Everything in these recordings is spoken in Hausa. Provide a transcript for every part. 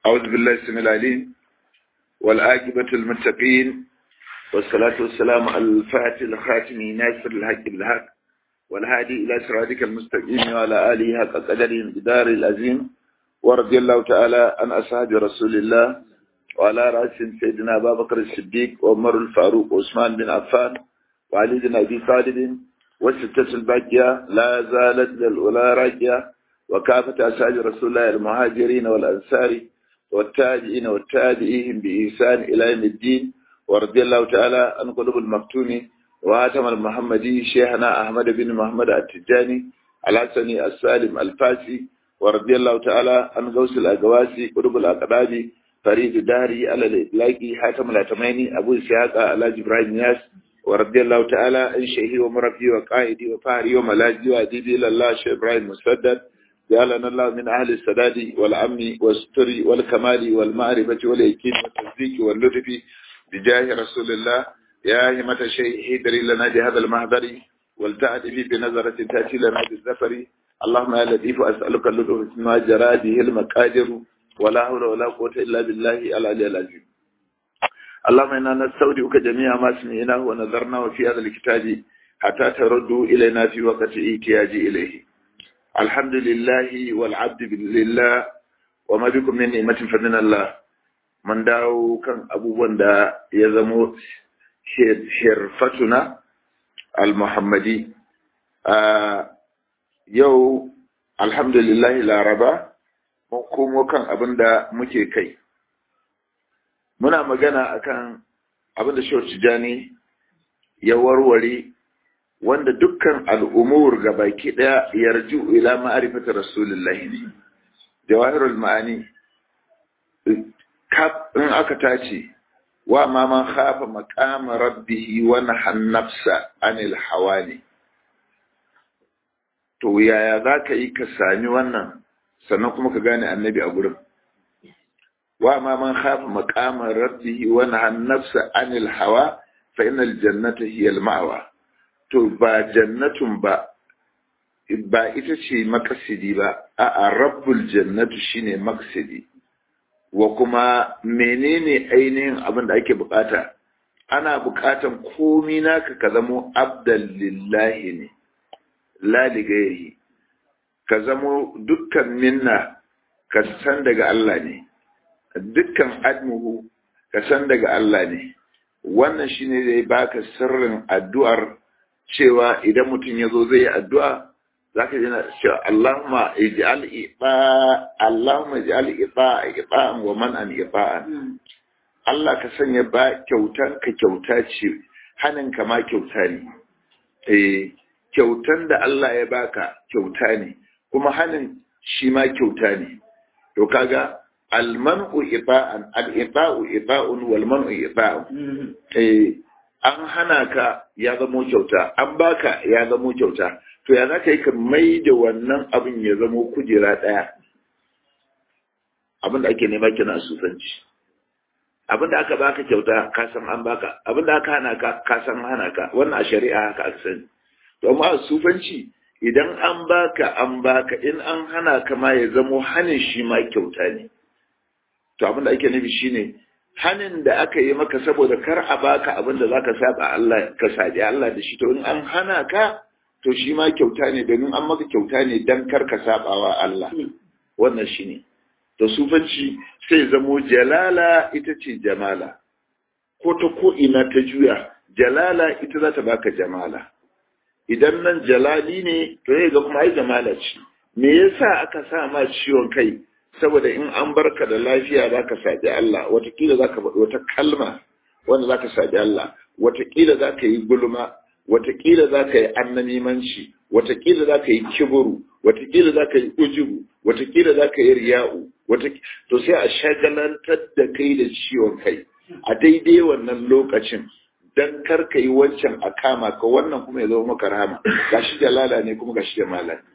أعوذ بالله السميع العليم والآجبة المتقين والصلاة والسلام على الفاتح الخاتم ناصر الحق بالحق والهادي إلى صراطك المستقيم وعلى آله حق قدره الجدار العظيم ورضي الله تعالى عن أصحاب رسول الله وعلى رأس سيدنا أبا بكر الصديق وعمر الفاروق وعثمان بن عفان وعلي بن أبي طالب والستة الباقية لا زالت للأولى راجية وكافة أسعاد رسول الله المهاجرين والأنصار والتابعين والتابعين بإحسان إلى يوم الدين ورضي الله تعالى عن قلوب المفتون وهاتم المحمدي شيخنا أحمد بن محمد التجاني الحسني السالم الفاسي ورضي الله تعالى عن غوث الأقواسي قلوب الأقدام فريد داري على الإطلاق حاتم الأتميني أبو إسحاق على جبرائيل نياس ورضي الله تعالى عن شيخي ومربي وقائدي وفهري وملاجي وأديبي إلى الله شيخ إبراهيم مسدد جعلنا الله من أهل السداد والأمن والستر والكمال والمعرفة واليقين والتصديق واللطف بجاه رسول الله يا همة شيء هدري لنا بهذا المحضر ولتعدي بنظرة تأتي لنا بالزفر اللهم يا لطيف أسألك اللطف ما جرى به المقادر ولا حول ولا قوة إلا بالله العلي العظيم اللهم إنا نستودعك جميع ما سمعناه ونظرناه في هذا الكتاب حتى تردوا إلينا في وقت احتياج إليه الحمد لله والعبد لله وما بكم من نعمة فمن الله من داو كان abubuwan da ya zamo hirfatuna al-muhammadi yau alhamdulillah laraba mun komo kan abin da muke kai muna magana akan abin da shawar tijani ya warware wanda dukkan al'umur ga baki ɗaya yarju ila ma'arifata rasulullahi ne jawahirul ma'ani in aka tace wa ma man khafa maqama rabbihi wa nahan nafsa anil hawani to yaya za ka yi ka sami wannan sannan kuma ka gane annabi a gurin wa ma man khafa maqama rabbihi wa nahan nafsa anil hawa fa innal jannata hiya al ma'wa to ba jannatun ba ba ita ce makasidi ba a rabbul jannatu shine maksidi wa kuma menene ainihin abin da ake bukata ana bukatan komi naka ka zamo abdal lillahi ne la ligairi ka zamo dukkan minna ka san daga Allah ne dukkan admuhu ka san daga Allah ne wannan shine zai baka sirrin addu'ar cewa idan mutum ya zo zai yi addu'a za ka jina cewa Allahumma ij'al iba Allahumma ij'al iba iba'an wa man'an iba'an Allah ka sanya ba kyautan ka kyauta ce hanin ka ma kyauta ne eh kyautan da Allah ya baka kyauta ne kuma hanin shi ma kyauta ne to kaga almanu iba'an al-iba'u iba'un wal man'u iba'un eh an hana ka ya zamo kyauta an baka ya zamo kyauta to ya za ka yi ka mai da wannan abin ya zamo kujera ɗaya abin da ake nema kina a sufanci abin da aka baka kyauta ka san an baka abin da aka hana ka ka san hana ka wannan a shari'a haka aka sani to amma a sufanci idan an baka an baka in an hana ka ma ya zamo hanin shi ma kyauta ne to abin da ake nufi shine hanin da aka yi maka saboda kar a baka abin da zaka saba Allah ka sabi Allah da shi to in an hana ka to shi ma kyauta ne domin an maka kyauta ne dan kar ka sabawa Allah wannan shine to sufanci sai zamo jalala ita ce jamala ko ta ko ina ta juya jalala ita za ta baka jamala idan nan jalali ne to ne ga kuma ai jamala ce me yasa aka sa ma ciwon kai saboda in an barka da lafiya za ka saɓi Allah watakila za ka faɗi wata kalma wanda za ka saɓi Allah watakila za ka yi gulma watakila za ka yi annamimanci watakila za ka yi kiburu watakila za ka yi ujubu watakila za ka yi riya'u to sai a shagalantar da kai da ciwon kai a daidai wannan lokacin dan kar ka yi wancan a kama ka wannan kuma ya zama maka rahama gashi jalala ne kuma gashi jamala ne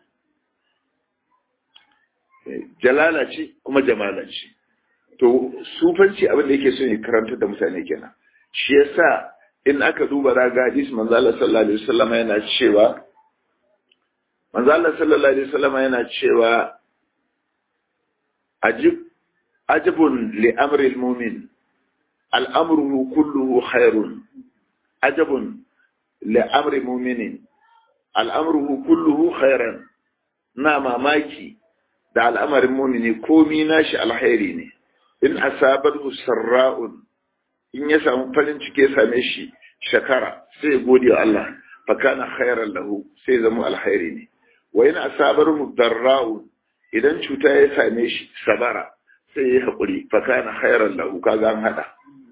jalala ce kuma jamala ce to sufanci abin da yake so ne karanta da mutane kenan shi yasa in aka duba raga hadis manzo Allah sallallahu alaihi wasallam yana cewa manzo Allah sallallahu alaihi wasallam yana cewa ajib ajabun li amri mumin al'amruhu kulluhu khairun ajabun li amri muminin al'amruhu kulluhu khairan na mamaki da al'amarin mumini komi nashi alkhairi ne in asabarhu sarra'un in ya samu farin ciki ya same shi shakara sai gode wa Allah fa kana khairan lahu sai zama alkhairi ne wa in asabarhu darra'un idan cuta ya same shi sabara sai ya hakuri fa kana khairan lahu kaga an hada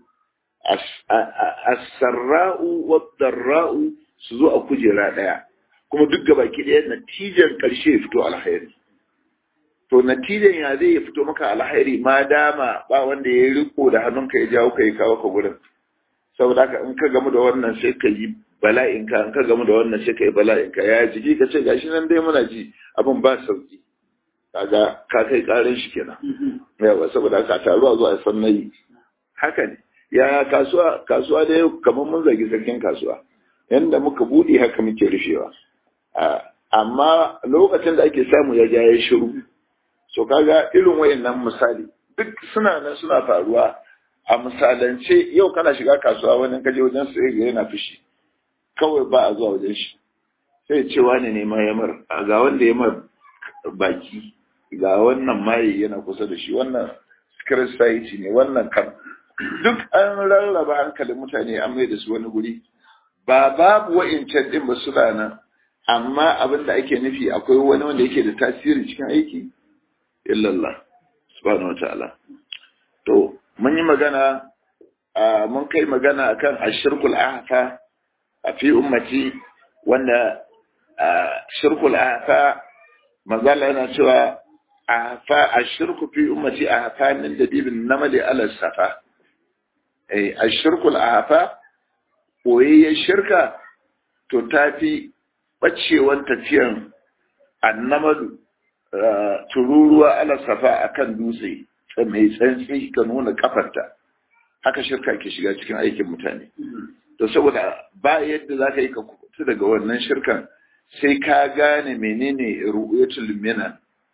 as-sarra'u wad-darra'u su zo a kujera daya kuma duk gabaki daya natijar karshe ya fito alkhairi to natijan ya zai ya fito maka alhairi ma dama ba wanda ya riko da hannunka ya jawo ka ya kawo ka gurin saboda haka in ka gamu da wannan sai ka yi bala'in ka in ka gamu da wannan sai ka yi bala'in ka ya jiki ka ce gashi nan dai muna ji abin ba sauki kaga ka kai karin shi kenan yawa saboda haka taruwa zuwa san nayi haka ne ya kasuwa kasuwa dai kamar mun zagi sarkin kasuwa yanda muka bude haka muke rufewa amma lokacin da ake samu ya ja ya shiru so kaga irin wayannan misali duk suna nan suna faruwa a misalance yau kana shiga kasuwa wani kaje wajen sai ga yana fushi kawai ba a zuwa wajen shi sai ce wani ne ma ya mar ga wanda ya mar baki ga wannan maye yana kusa da shi wannan society ne wannan kan duk an rarraba hankalin mutane an mai da su wani guri ba babu wa'incan din ba suna nan amma abin da ake nufi akwai wani wanda yake da tasiri cikin aiki illallah subhanahu wataala to mun yi magana mun kai magana akan ashirkul ahfa a fi ummati wanda shirkul ahfa mazala yana cewa ahfa ashirku fi ummati ahfa min dabibin namali ala safa eh ashirkul ahfa koyayyen shirka to tafi bacewan tafiyan annamalu tururuwa ala safa akan dutse mai tsantsi ka nuna kafarta haka shirka ke shiga cikin aikin mutane to saboda ba yadda za ka yi ka kubuta daga wannan shirkan sai ka gane menene ru'yatul minan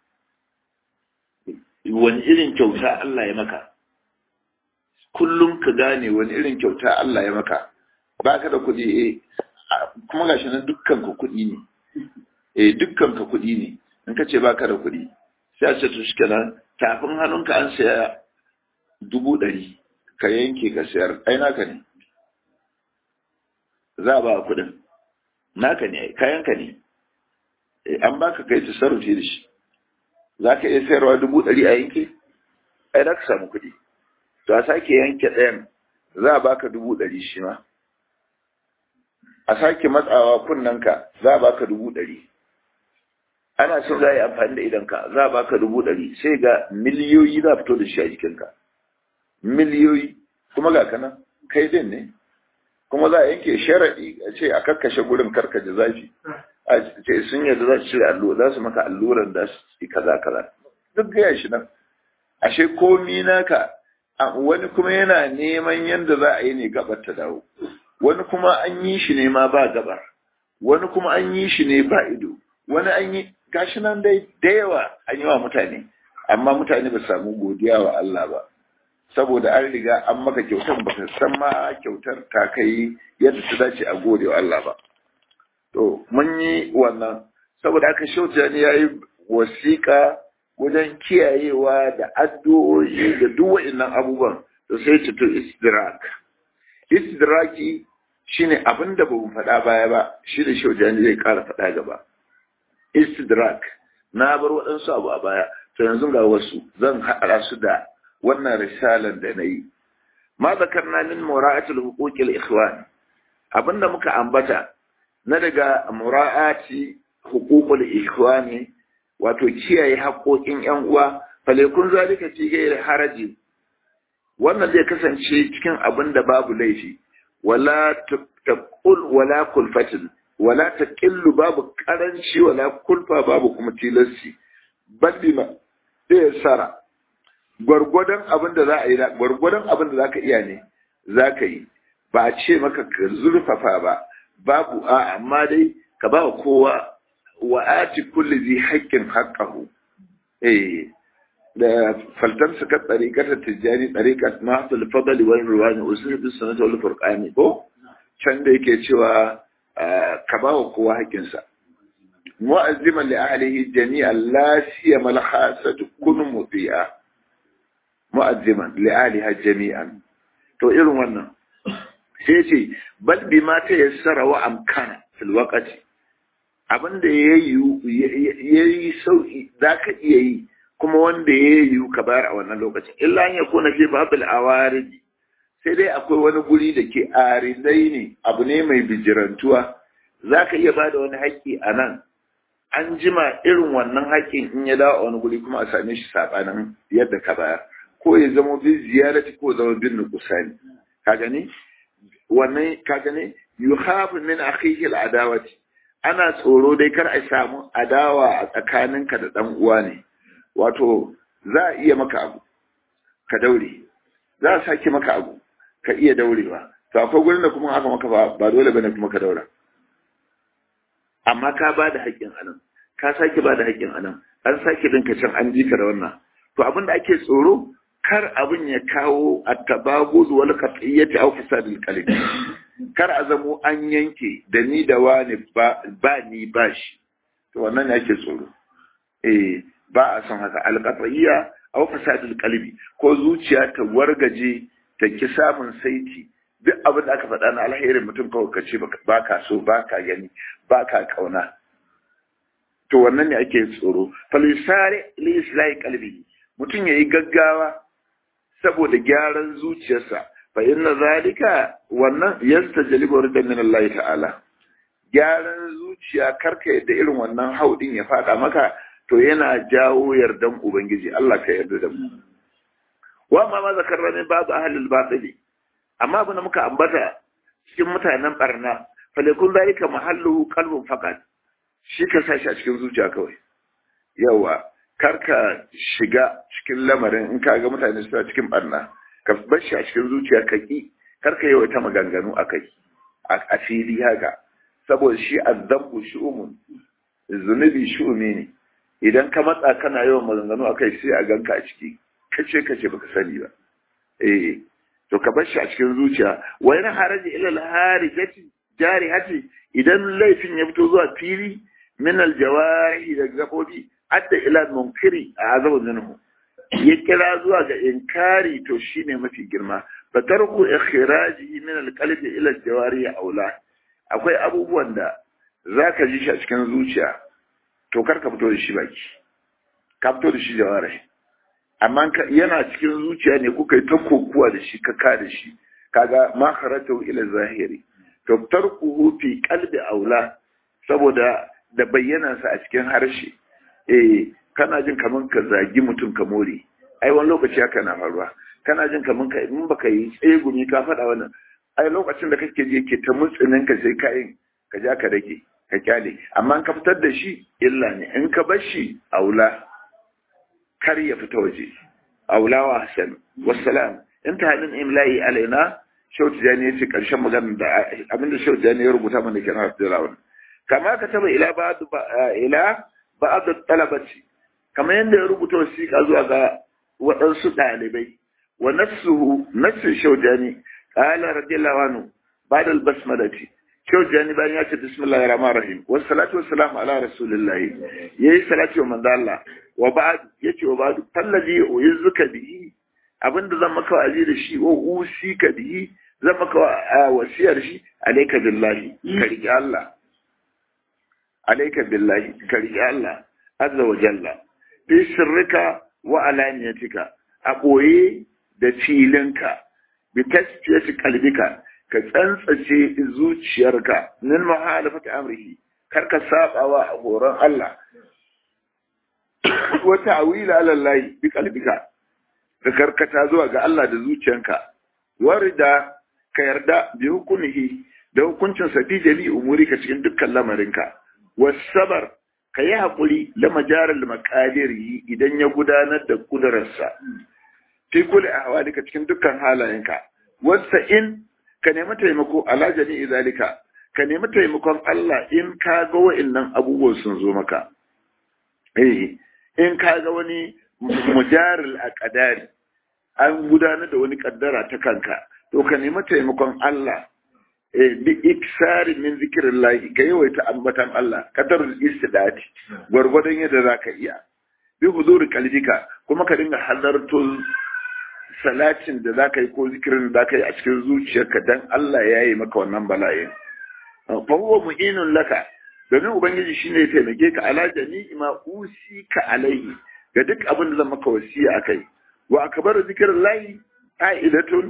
wani irin kyauta Allah ya maka kullum ka gane wani irin kyauta Allah ya maka baka da kuɗi eh kuma gashi nan dukkan ka kuɗi ne eh dukkan ka kuɗi ne in ka ce baka da kuɗi sai a ce to shikenan tafin hannunka an saya dubu ɗari ka yanke ka sayar ai naka ne za a ba kuɗin naka ne kayanka ne an baka kai tasarrufi da shi za ka iya sayarwa dubu ɗari a yanke ai za ka samu kuɗi to a sake yanke ɗayan za a baka dubu ɗari shi ma a sake matsawa kunnanka za a baka dubu ɗari ana so za a yi amfani da idanka za a baka dubu ɗari sai ga miliyoyi za a fito da shi a jikinka miliyoyi kuma ga kana kai din ne kuma za a yanke sharaɗi a ce a kakkashe gurin karkaje zafi a ce sun yadda za su cire allo za su maka alluran da su yi kaza kaza duk gaya shi nan ashe komi naka wani kuma yana neman yadda za a yi ne gabar ta dawo wani kuma an yi shi ne ma ba gabar wani kuma an yi shi ne ba ido wani an yi gashi nan dai da yawa an yi wa mutane amma mutane ba samu godiya wa Allah ba saboda an riga an maka kyautar ba san ma kyautar ta kai yadda ta dace a gode wa Allah ba to mun yi wannan saboda aka shauta ne yayi wasiƙa wajen kiyayewa da addu'o'i da duk wa'annan abubuwan da sai ta to istidrak istidraki shine abin da ba mu faɗa baya ba shi da shaujani zai ƙara faɗa gaba istidrak na bar waɗansu abu a baya to yanzu ga wasu zan haɗa su da wannan risalar da na yi ma zakarna min mura'atul huquqil ikhwan abinda muka ambata na daga mura'ati huququl ikhwani wato kiyaye haƙoƙin ƴan uwa falekun zalika fi ghairi haraji wannan zai kasance cikin abin da babu laifi wala taqul wala kulfatin wala taqillu babu karanci wala kulfa babu kuma tilassi ballima zai sara gwargwadon abin da za a yi gwargwadon abin da za ka iya ne za ka yi ba a ce maka ka zurfafa ba babu a amma dai ka ba kowa wa ati kulli zai haƙƙin haƙƙahu eh da faltan suka tsarikar tijjani tsarikar mahafil fadali wani ruwani usul bis sanata wal furqani ko can da yake cewa ka ba wa kowa haƙƙinsa mu'azziman li ahlihi jami'an la siyama al khasatu kun muti'a mu'azziman li ahliha jami'an to irin wannan sai ce bal bima ta yassara wa amkana fil waqti abinda yayi yayi sauki zaka iya yi kuma wanda yayi ka bayar a wannan lokaci illa an yakuna fi babil awaridi sai dai akwai wani guri da ke aridai ne abu ne mai bijirantuwa za ka iya bada wani haƙƙi a nan an jima irin wannan haƙƙin in ya dawo a wani guri kuma a same shi saɓanin yadda ka bayar ko ya zama bin ziyarati ko zama bin nukusani ka gani wannan ka gani yuhafu min akhihi adawati ana tsoro dai kar a samu adawa a tsakaninka da dan uwa ne wato za a iya maka abu ka daure za a sake maka abu ka iya daurewa to akwai gurin da kuma aka maka ba dole bane kuma ka daura amma ka ba da haƙƙin anan ka sake ba da haƙƙin anan an sake dinka can an ji ka da wannan to abin da ake tsoro kar abin ya kawo at-tabaguz wal qat'iyyati aw fasadil qalbi kar a zamo an yanke da ni da wani ba ba ni ba shi to wannan ne ake tsoro eh ba a son haka al-qat'iyya aw fasadil qalbi ko zuciya ta wargaje ta ki samun saiti duk abin da aka faɗa na alherin mutum kawai ka ce ba ka so ba ka gani ba ka kauna to wannan ne ake tsoro falisare li islahi qalbi mutum yayi gaggawa saboda gyaran zuciyarsa fa inna zalika wannan yastajlibu ridan min Allah ta'ala gyaran zuciya karka yadda irin wannan haudin ya faɗa maka to yana jawo yardan ubangiji Allah ka yarda da mu wa ma ma zakarra min babu ahlul batili amma abin da muka ambata cikin mutanen barna falekun zalika mahallu qalbun faqat shi ka sa shi a cikin zuciya kawai yawa karka shiga cikin lamarin in ka ga mutane suna cikin barna ka bar shi a cikin zuciya ka ki karka yawa ta maganganu akai a fili haka saboda shi azzambu shu'umun zunubi shu'umi ne idan ka matsa kana yawan maganganu akai sai a ganka a ciki kace kace baka sani ba eh to ka bar shi a cikin zuciya wa yana haraji ila al-harijati jarihati idan laifin ya fito zuwa fili min al-jawarihi da gabobi adda ila munkiri a azabu minhu ya kira zuwa ga inkari to shine mafi girma fa tarku ikhrajihi min al-qalbi ila al-jawarihi aula akwai abubuwan da zaka ji shi a cikin zuciya to kar ka fito da shi baki ka fito da shi jawarihi amma yana cikin zuciya ne kuka yi ta kokuwa da shi ka ka da shi kaga ma kharatu ila zahiri to tarkuhu fi qalbi aula saboda da bayyana sa a cikin harshe eh kana jin kaman ka zagi mutum ka more ai wani lokaci haka na faruwa kana jin kaman ka in baka yi tsegumi ka faɗa wannan ai lokacin da kake je ke ta mutsinin ka sai ka yin ka ja ka rage ka kyale amma in ka fitar da shi illa ne in ka bar shi aula kar ya fita waje aulawa hasan wassalam inta halin imla'i alaina shautu jani ya ce karshen magana da abinda shautu jani ya rubuta mana kenan Abdullahi kama ka taba ila ba'd ila ba'd talabati kama yanda ya rubuta wasiƙa zuwa ga waɗansu ɗalibai wa nafsuhu nafsu shautu jani qala radiyallahu anhu ba'da al-basmalati shautu jani bayan ya ce bismillahir rahmanir rahim wassalatu wassalamu ala rasulillah yayi salati wa manzo Allah wa ba'd yace wa ba'd fallazi uizuka bihi abinda zan maka wa'azi da shi wa usika bihi zan maka wasiyar shi alayka billahi ka riƙe Allah alayka billahi ka riƙe Allah azza wa jalla fi sirrika wa alaniyatika a boye da filinka bi tasfiyati qalbika ka tsantsace zuciyarka min muhalafati amrihi kar ka sabawa a horon Allah wa ta'wila ala Allah bi qalbika ka karkata zuwa ga Allah da zuciyanka warida ka yarda bi hukunihi da hukuncin sa fi jali umuri ka cikin dukkan lamarinka wasabar ka yi haƙuri la majaral maqadiri idan ya gudanar da kudararsa fi kulli ahwalika cikin dukkan halayenka wasa in ka nemi taimako ala jami'i zalika ka nemi taimakon Allah in ka ga wa'annan abubuwan sun zo maka eh in ka ga wani mujaril aqdari an gudanar da wani kaddara ta kanka to ka nemi taimakon Allah bi iksari min zikirin lahi ka yawaita ambatan Allah kadarul istidati gwargwadon yadda za ka iya bi huzuri kalbika kuma ka dinga halarto salatin da za ka yi ko zikirin da za ka yi a cikin zuciyarka dan Allah ya yi maka wannan bala'in fa huwa mu'inun laka domin ubangiji shine ya taimake ka ala jami'i ma ka alaihi ga duk abin da zan maka wasiya akai wa akbaru zikirin lahi fa'idatun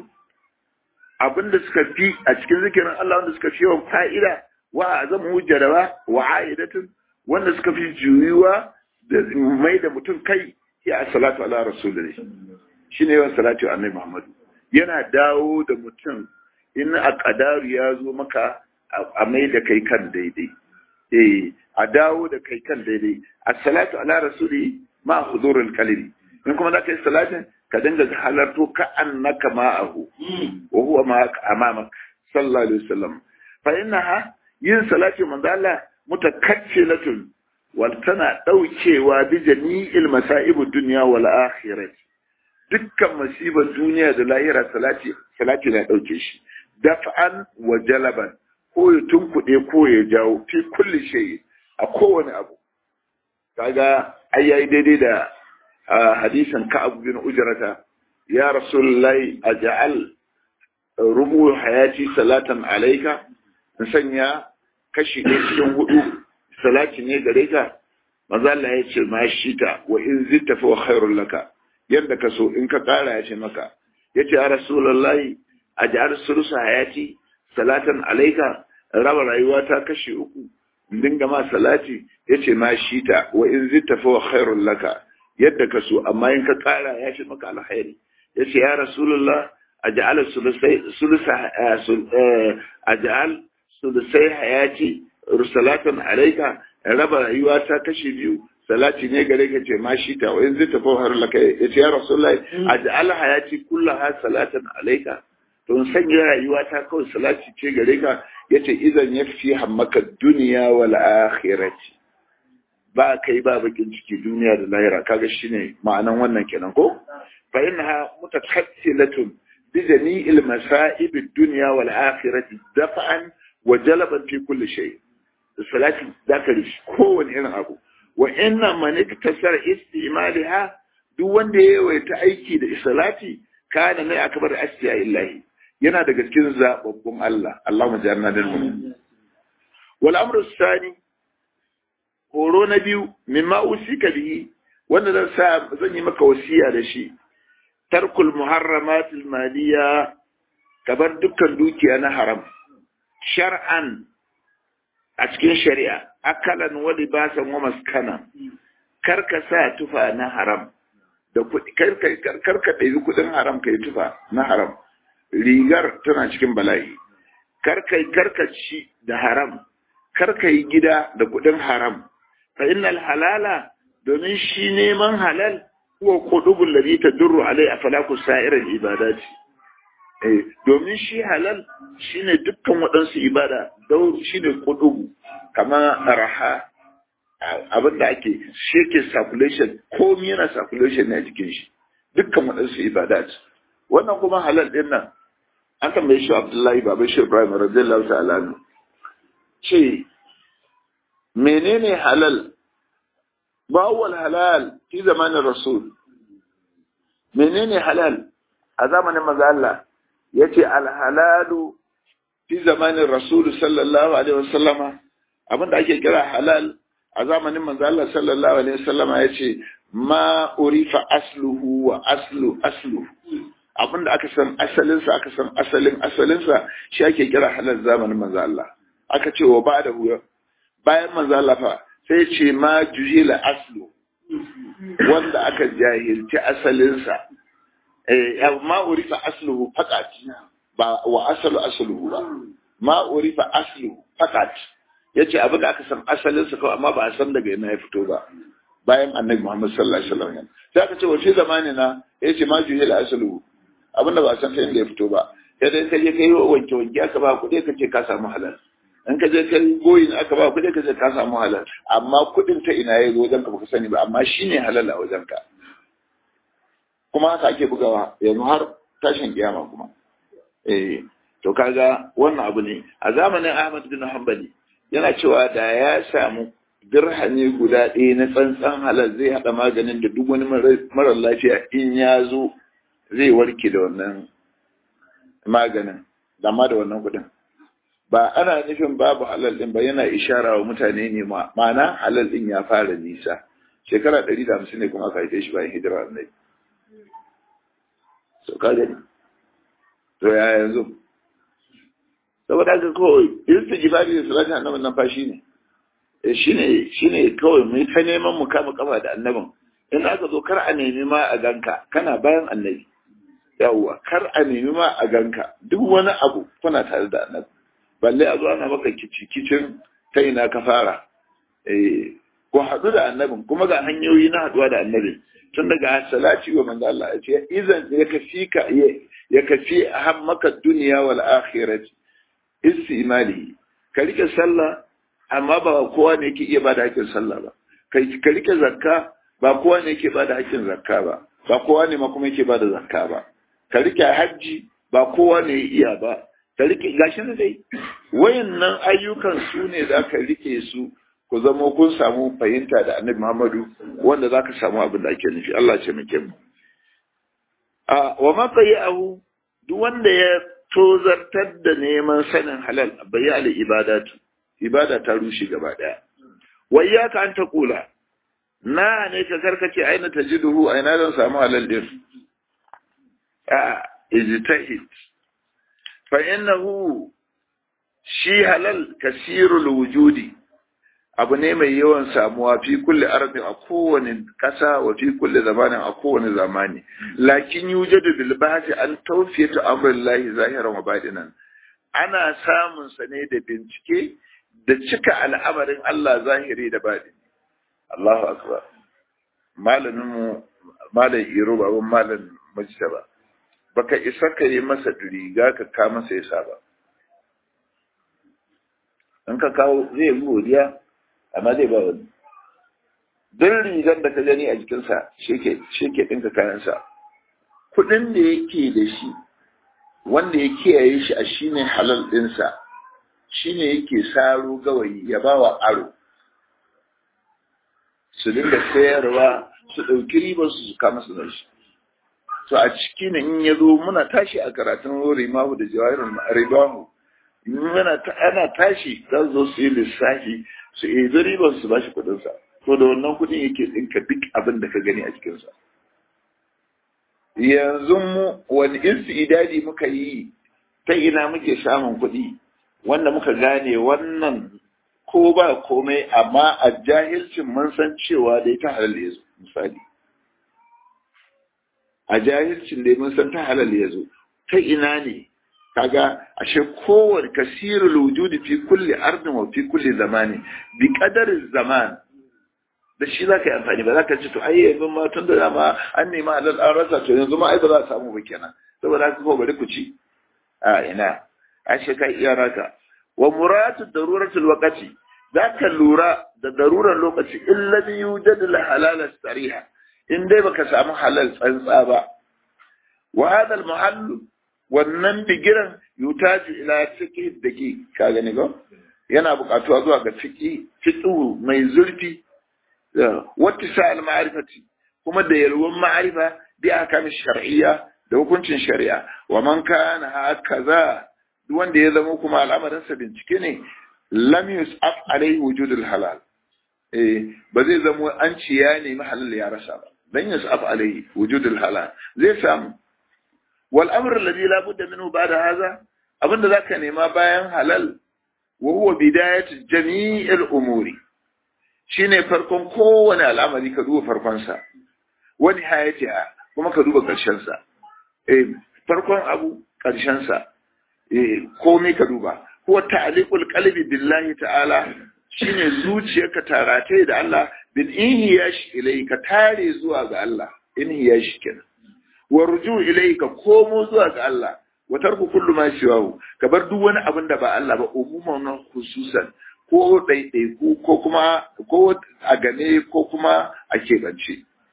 abin da suka fi a cikin zikirin Allah wanda suka fi yawan fa'ida wa azamu hujjarawa wa aidatun wanda suka fi juyuwa da mai da mutum kai ya salatu ala rasulullah shine yawan salatu annabi Muhammadu yana dawo da mutum in a kadaru ya zo maka a mai da kai kan daidai eh a dawo da kai kan daidai as-salatu ala rasuli ma hudurul qalbi in kuma da kai salatin ka dinga halarto ka annaka ma'ahu wa huwa ma'aka amamak sallallahu alaihi wasallam fa innaha yin salati manzo Allah mutakaffilatun wal tana daukewa bi jami'il masa'ib dunya wal akhirah dukkan musibar duniya da lahira salati salati na dauke shi daf'an wa jalaban ko ya tunkuɗe ko ya jawo fi kulli shay a kowane abu kaga ai yayi daidai da hadisin Ka'ab bin Ujrata ya Rasulullahi aj'al rubu hayati salatan alayka in sanya kashi ɗaya cikin hudu salati ne gare ka maza Allah ya ce ma shi ta wa in zitta fa khairul laka yanda ka so in ka kara ya ce maka yace ya Rasulullahi aj'al sulusa hayati salatan alayka raba rayuwa ta kashi uku in dinga ma salati yace ma shi ta wa in zitta fa khairul laka yadda ka so amma in ka kara ya shi maka alkhairi ya ce ya rasulullah aj'al sulusa aj'al sulusai hayati rusalatan alayka raba rayuwa ta kashi biyu salati ne gare ka ce ma shi ta wa in zai tafi har laka ya ce ya rasulullah aj'al hayati kullaha salatan alayka to in sanya rayuwa ta kawai salati ce gare ka yace idan yafi hammaka duniya wal akhirati ba kai ba bakin ciki duniya da lahira kaga shine ma'anan wannan kenan ko fa innaha mutakassilatun bi jami'il masa'ib ad-dunya wal akhirati dafa'an wa jalaban fi kulli shay salati dakari kowane irin abu wa inna man iktasar istimalaha duk wanda ya yawaita aiki da salati kana ne akbar asya illahi yana daga cikin zababbun Allah Allahumma ja'alna minhum wal amru sani horo na biyu mimma usika bihi wanda zan sa zan yi maka wasiya da shi tarkul muharramat maliya kabar dukkan dukiya na haram shar'an a cikin shari'a akalan wa libasan wa maskana karka sa tufa na haram da kuɗi karka ɗabi kuɗin haram kai tufa na haram rigar tana cikin bala'i karka karka ci da haram karka yi gida da kuɗin haram fa innal halala domin shi neman halal huwa qudubul ladhi tadurru alai afalaku sa'iral ibadati eh domin shi halal shine dukkan waɗansu ibada dau shine qudubu kamar raha abinda ake shi ke circulation komai yana circulation ne a jikin shi dukkan waɗansu ibadat wannan kuma halal din nan an tambaye shi Abdullahi Baba shi Ibrahim radiyallahu ta'ala ce menene halal ما هو الحلال في زمان الرسول menene halal a zamanin maza Allah yace alhalalu fi zamanin rasul sallallahu alaihi wasallama abinda ake kira halal a zamanin manzo Allah sallallahu alaihi wasallama yace ma urifa asluhu wa aslu aslu abinda aka san asalin sa aka san asalin asalin sa shi ake kira halal zamanin manzo Allah aka ce wa ba'da huwa bayan manzo Allah fa sai ce ma jujila aslu wanda aka jahilci asalinsa eh ma urifa asluhu faqat ba wa asalu asluhu ba ma urifa asluhu faqat yace abin da aka san asalinsa kawai amma ba a san daga ina ya fito ba bayan annabi Muhammad sallallahu alaihi wasallam sai aka ce wace zamani na yace ma jujila asluhu abin da ba a san ta inda ya fito ba sai dai kai kai wanke wanke aka ba kuɗi ka ce ka samu halal in ka je kai goyin aka ba kuɗi ka je ka samu halal amma kuɗin ta ina ya zo wajen ka baka sani ba amma shine halal a wajen ka kuma haka ake bugawa yanzu har tashin kiyama kuma eh to kaga wannan abu ne a zamanin Ahmad bin Hanbali yana cewa da ya samu dirhami guda ɗaya na tsantsan halal zai haɗa maganin da duk wani marar lafiya in ya zo zai warke da wannan maganin dama da wannan kuɗin ba ana nufin babu halal ɗin ba yana ishara wa mutane ne ma'ana halal ɗin ya fara nisa shekara ɗari da hamsin ne kuma aka haife shi bayan hijira annabi so ka gani to ya yanzu saboda haka kawai istighfari da salati annabin nan fa shine shine shine kawai mu ta neman mu kama kafa da annabin in aka zo kar a nemi ma a ganka kana bayan annabi yawwa kar a nemi ma a ganka duk wani abu kuna tare da annabi balle a zo ana maka kicin ta ina ka fara eh ko haɗu da annabin kuma ga hanyoyi na haɗuwa da annabin tun daga salati wa manzo Allah ya ce idan ya kafi ka ya kafi hammaka duniya wal akhirati istimali ka rike sallah amma ba kowa ne yake iya bada hakkin sallah ba ka rike zakka ba kowa ne yake bada hakkin zakka ba ba kowa ne ma kuma yake bada zakka ba ka rike hajji ba kowa ne iya ba ka rike gashi ne dai wayannan ayyukan su ne za ka rike su ku zama kun samu fahimta da annabi Muhammadu wanda za ka samu abin da ake nufi Allah ce muke mu a wa ma abu duk wanda ya tozartar da neman sanin halal bayi al ibadatu ibada ta rushe gaba daya wai ya ka an ta kula na ne ka karkace aina tajiduhu aina zan samu halal din a ijtahid fa innahu shi halal kasirul wujudi abu ne mai yawan samuwa fi kulli ardin a kowane ƙasa wa fi kulli zamanin a kowane zamani lakin yujadu bil bahthi an tawfiyatu amrillahi zahiran wa batinan ana samun sa ne da bincike da cika al'amarin Allah zahiri da batini Allahu akbar malamin mu malam iro baban malam mujtaba baka isa ka yi masa riga ka ka masa yasa ba in ka kawo zai yi godiya amma zai ba wani duk rigar da ka gani a jikinsa shi ke ɗinka kayansa kuɗin da yake da shi wanda ya kiyaye shi a shi ne halal ɗinsa shi ne yake saro gawayi ya ba wa aro su dinga sayarwa su ɗauki ribar su kama su shi to a ciki ne in ya zo muna tashi a karatun rimahu da jawahirin ribahu muna ana tashi za su zo su yi lissafi su yi ribar su ba shi kuɗinsa to da wannan kuɗin yake ɗinka duk abin da ka gani a cikinsa yanzu mu wani idadi muka yi ta ina muke samun kuɗi wanda muka gane wannan ko ba komai amma a jahilcin mun san cewa dai ta halal ya zo misali a jahilcin dai mun san ta halal ya zo ta ina ne kaga ashe kowane kasirul wujudi fi kulli ardin wa fi kulli zamani bi qadarin zaman da shi zaka yi amfani ba zaka ce to ai yanzu ma tun da dama an nema halal an rasa to yanzu ma ai ba za a samu ba kenan saboda haka ko bari ku ci a ina ashe kai iya raka wa muratu daruratul waqti zaka lura da darurar lokaci illa bi yujad al halal sariha in dai baka samu halal tsantsa ba wa hada al mahall wannan bigiran yutaju ila fiqh dake ka gani go yana buƙatuwa zuwa ga fiqh fiqh mai zurfi wata sa al ma'rifati kuma da yalwan ma'rifa bi ahkam shar'iyya da hukuncin shari'a wa man kana hakaza duk wanda ya zama kuma al'amarin sa bincike ne lam yus'af alaihi wujudul halal eh ba zai zama an ci ya nemi halal ya rasa ba dan yus'af alaihi wujudul halal zai samu wal amr alladhi la budda minhu ba'da hadha abinda zaka nema bayan halal wa huwa bidayat jami'il umuri shine farkon kowane al'amari ka duba farkon sa wa nihayatiha kuma ka duba karshen sa eh farkon abu karshen sa eh komai ka duba huwa ta'liqul qalbi billahi ta'ala shine zuciyarka tarate da Allah bil inhiyash ilayka tare zuwa ga Allah inhiyash kenan wa ruju ilayka komo zuwa ga Allah wa tarku kullu ma siwahu ka bar duk wani abin da ba Allah ba umuman nan khususan ko ɗaiɗaiku ko kuma ko a gane ko kuma a keɓance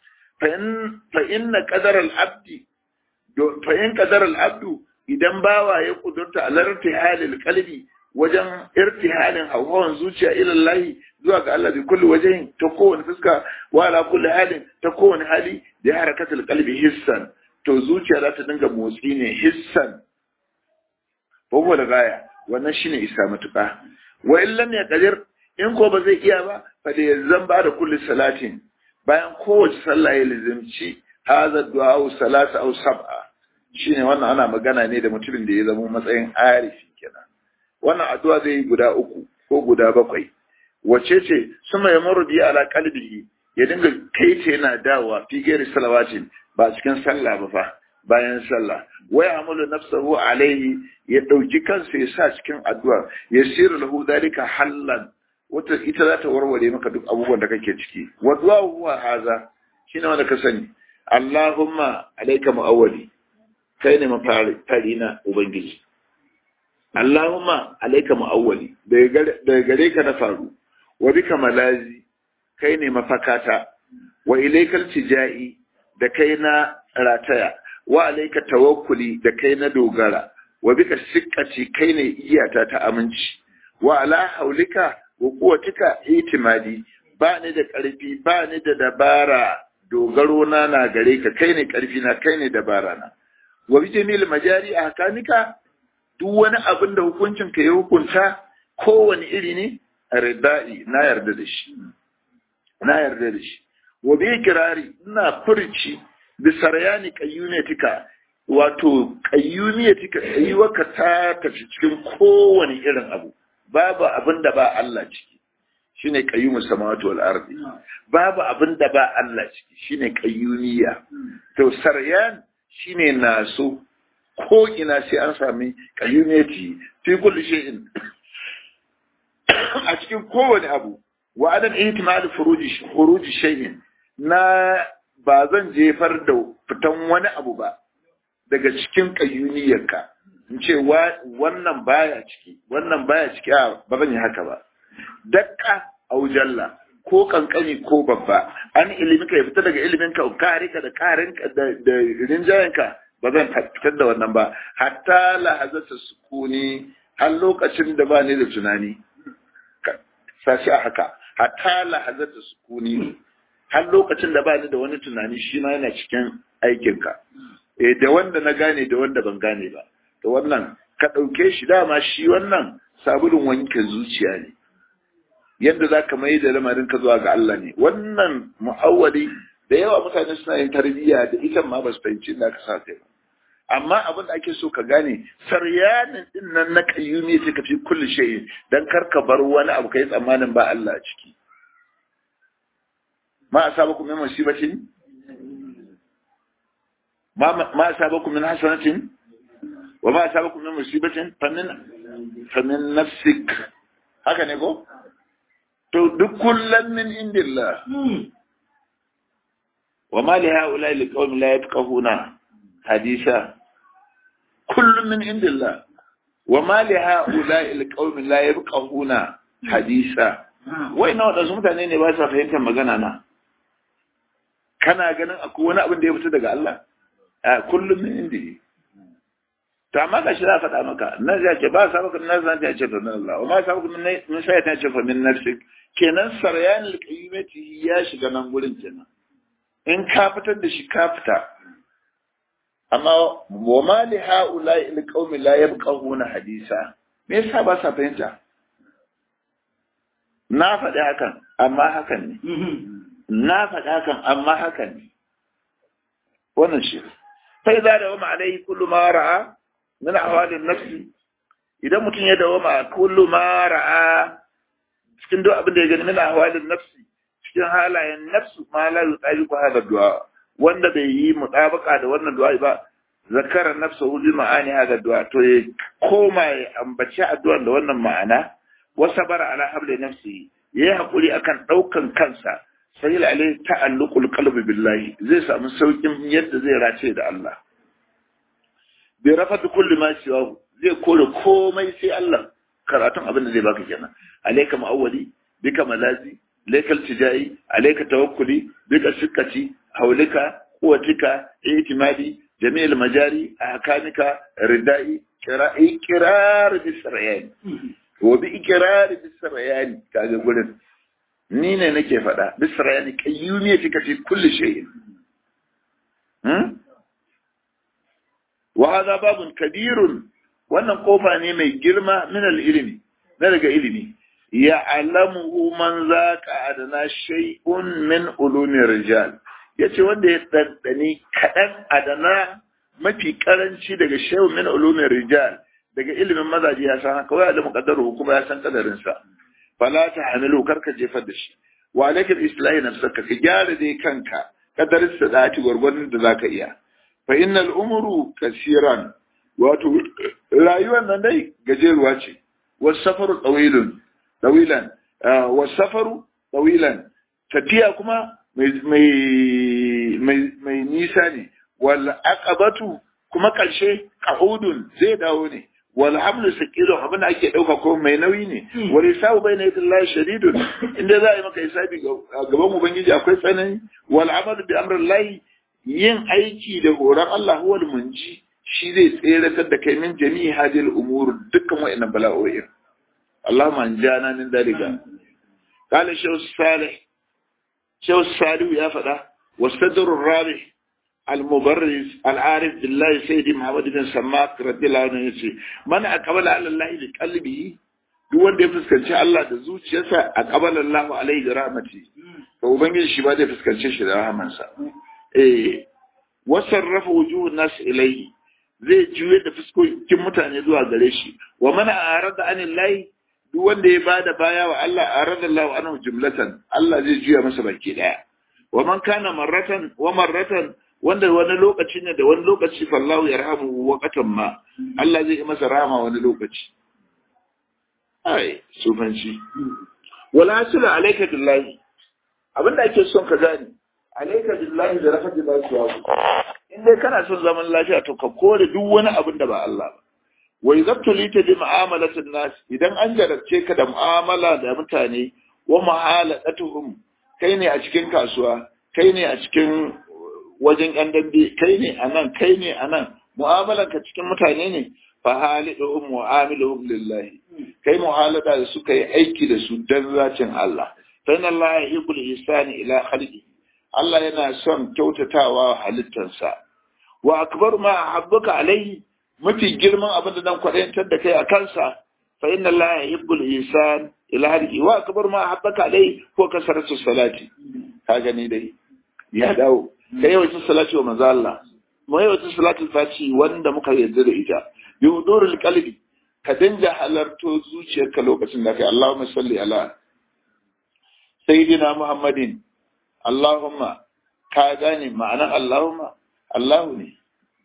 fa inna qadar al-abdi fa in qadar al-abdu idan bawa ya kudurta alarti halil qalbi wajen irtihalin hawan zuciya ilallahi zuwa ga Allah bi kulli wajen ta kowane fuska wa ala kulli halin ta kowane hali da harakatul qalbi hissan to zuciya za ta dinga motsi ne hissan babu da gaya wannan shine isa matuƙa wa in lam yaqdir in ko ba zai iya ba fa da yanzan ba da kulli salatin bayan kowace sallah ya lazimci hadha du'a salasa aw sab'a shine wannan ana magana ne da mutumin da ya zama matsayin arifi kenan wannan addu'a zai yi guda uku ko guda bakwai wace ce suma ya murdi ala qalbihi ya dinga kai ce yana dawowa fi gairi salawatin ba cikin sallah ba fa bayan sallah wai amalu nafsahu alaihi ya dauki kansa ya sa cikin addu'a ya siru lahu dalika hallan wata ita za ta warware maka duk abubuwan da kake ciki wa du'a huwa haza shine wanda ka sani Allahumma alayka mu'awwali kai ne mafari na ubangiji Allahumma alayka mu'awwali daga gare ka na faru wa bika malazi kai ne mafakata wa ilaikal tijai da kai na rataya wa alaika tawakkuli da kai na dogara wa bika sikkati kai ne iyata ta aminci wa ala haulika wa quwwatika itimadi ba ni da karfi ba ni da dabara dogaro na na gare ka kai ne karfi na kai ne dabara na wa bi jamil majari ahkamika duk wani abin da hukuncin ka ya hukunta kowane iri ne ridai na yarda da shi na yarda da shi wa bi kirari ina furci bi saryani qayyumatika wato qayyumatika ayyuka ta tafi cikin kowane irin abu babu abin da ba Allah ciki shine qayyumus samawati wal ardi babu abin da ba Allah ciki shine qayyumiyya to saryan shine naso ko ina sai an sami qayyumati fi kulli shay'in a cikin kowane abu wa adam ihtimal furuji furuji shay'in na ba zan jefar da fitan wani abu ba daga cikin kayyuniyarka in ce wannan baya ciki wannan baya ciki a ba zan yi haka ba dakka aujalla ko kankani ko babba an ilimi ka ya fita daga ilimin ka karika da karinka da rinjayenka ba zan fitar da wannan ba hatta lahazata sukuni har lokacin da ba ni da tunani sashi a haka hatta lahazata sukuni har lokacin da ba ni da wani tunani shi ma yana cikin aikinka eh da wanda na gane da wanda ban gane ba to wannan ka ɗauke shi dama shi wannan sabulun wanke zuciya ne yadda za ka mai da lamarin ka zuwa ga Allah ne wannan mu'awwali da yawa mutane suna yin tarbiyya da ita ma ba su fahimci da aka sa kai amma abin da ake so ka gane saryanin din nan na kayyumi sai ka fi kulli shay dan kar ka bar wani abu kai tsammanin ba Allah a ciki ma asabakum min musibatin ma ma asabakum min hasanatin wa ma asabakum min musibatin famin famin nafsik haka ne ko to duk kullum min indillah wa ma li haula li qaumin la yafqahuna hadisa kullum min indillah wa ma li haula li qaumin la yafqahuna hadisa wai na wadansu mutane ne ba sa fahimtar magana na kana ganin akwai wani abin da ya fito daga Allah a kullum min indi to amma ga shi za faɗa maka na ya ce ba sa maka na zan ta ce to min Allah wa ma sa maka min sai ta ce fa min nafsik kenan saryan alqayyimati ya shiga nan gurin kenan in ka fitar da shi ka fita amma wa ma li haula alqawmi la yabqahuna hadisa me yasa ba sa fahimta na faɗi hakan amma hakan ne na faɗi hakan amma hakan ne wannan shi sai za da wama alaihi kullu ma ra'a min ahwalin nafsi idan mutum ya dawo ma kullu ma ra'a cikin duk abin da ya gani min ahwalin nafsi cikin halayen nafsu ma la yutabi ku hada du'a wanda bai yi mutabaka da wannan du'a ba zakara nafsu bi ma'ani hada du'a to ya koma ya ambaci addu'ar da wannan ma'ana wa sabara ala habli nafsi yayi hakuri akan daukan kansa sai alai ta'alluqul qalbi billahi zai samu saukin yadda zai race da Allah bi rafatu kulli ma siwahu zai kore komai sai Allah karatun abin da zai baka kenan alayka ma'awwali bika malazi alaykal tijai alayka tawakkuli bika sikkati haulika quwwatika itimadi jami'il majari ahkamika ridai qira'i qirar bisrayani wa bi iqrar bisrayani kaga gurin ni ne nake faɗa bisrayani qayyumiyatika fi kulli shay'in hmm wa hadha babun kabirun wannan kofa ne mai girma min al-ilmi na daga ilimi ya alamu man zaka adana shay'un min ulumi rijal yace wanda ya dandani kadan adana mafi karanci daga shay'un min ulumi rijal daga ilimin mazaji ya san haka wai da muqaddaru kuma ya san kadarin sa fala ta hamilu karka jefar da shi wa alaikal islahi nafsaka ka gyara dai kanka kadarin sa da gwargwadon da zaka iya fa innal umru kasiran wato rayuwar nan dai gajeruwa ce wasafaru tsawilun tsawilan wasafaru tsawilan tafiya kuma mai nisa ne wal aqabatu kuma karshe qahudun zai dawo ne wal hamlu sakilun abin da ake dauka ko mai nauyi ne wal hisabu bayna yadillahi shadidun inda za a yi maka hisabi gaban ubangiji akwai tsanani wal amalu bi amrillahi yin aiki da horon Allah huwal munji shi zai tseratar da kai min jami'i hadil umur dukkan wa'annan bala'o'in Allahumma anjana min dalika qala shaykh salih shaykh salih ya fada wasadr rabi al-mubarriz al-arif billahi sayyidi muhammad bin sammak radiyallahu anhu yace man aqbala ala Allah bi qalbihi duk wanda ya fuskanci Allah da zuciyarsa aqbala Allah alaihi da rahmati to ubangiji shi ba zai fuskance shi da rahamansa eh wasarrafa wujuhun nas ilayhi zai juye da fuskokin mutane zuwa gare shi wa mana arada anil lahi duk wanda ya bada baya wa Allah arada Allah anhu jumlatan Allah zai juya masa baki daya wa man kana marratan wa marratan wanda wani lokaci ne da wani lokaci fallahu yarhamu waqatan ma Allah zai yi masa rahama wani lokaci ai sufanci wala asila alayka billahi abinda ake son ka gani alayka billahi da rafa billahi suwaku in dai kana son zaman lafiya to ka kore duk wani abin da ba Allah ba wa izabtulita bi mu'amalatin nas idan an jarabce ka da mu'amala da mutane wa mu'aladatuhum kai ne a cikin kasuwa kai ne a cikin wajen yan dambe kai ne anan kai ne anan mu'amalan ka cikin mutane ne fa haliduhum mu'amiluhum lillahi kai mu'alada da suka yi aiki da su dan zacin Allah fa inna Allah yuhibbul ihsani ila khalqihi Allah yana son kyautatawa halittarsa wa akbar ma habbuka alaihi mafi girman abin da dan kwadantar da kai a kansa fa inna Allah yuhibbul ihsan ila hadihi wa akbar ma habbuka alaihi ko kasaratu salati ka gani dai ya dawo kai yawancin salati wa manzo Allah mu yawancin salatul fati wanda muka yarda da ita bi hudurul qalbi ka danja halarto zuciyarka lokacin da kai Allahumma salli ala sayyidina Muhammadin Allahumma ka gane ma'anar Allahumma Allahu ne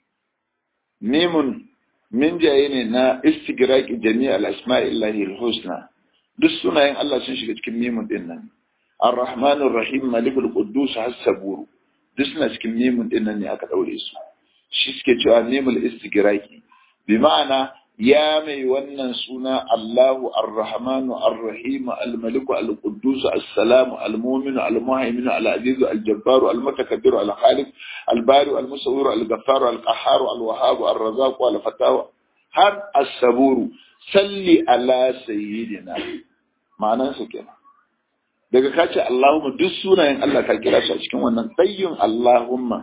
mimun min jaye ne na istigraqi jami' al-asma'illahi al-husna duk sunayen Allah sun shiga cikin mimun din nan Ar-Rahman Ar-Rahim Malikul Quddus Has-Sabur duk suna cikin mimun din nan ne aka daure su shi suke cewa mimul istigraqi bi ma'ana ya mai wannan suna Allahu Ar-Rahmanu Ar-Rahim Al-Maliku Al-Quddus As-Salamu Al-Mu'minu Al-Muhaiminu Al-Azizu Al-Jabbaru Al-Mutakabbiru Al-Khaliq Al-Bari Al-Musawwiru Al-Ghaffaru Al-Qahharu Al-Wahhabu Ar-Razzaqu Al-Fattahu har As-Saburu salli ala sayyidina ma'anan su kenan daga kace Allahumma duk sunayen Allah ka kira su a cikin wannan tsayyun Allahumma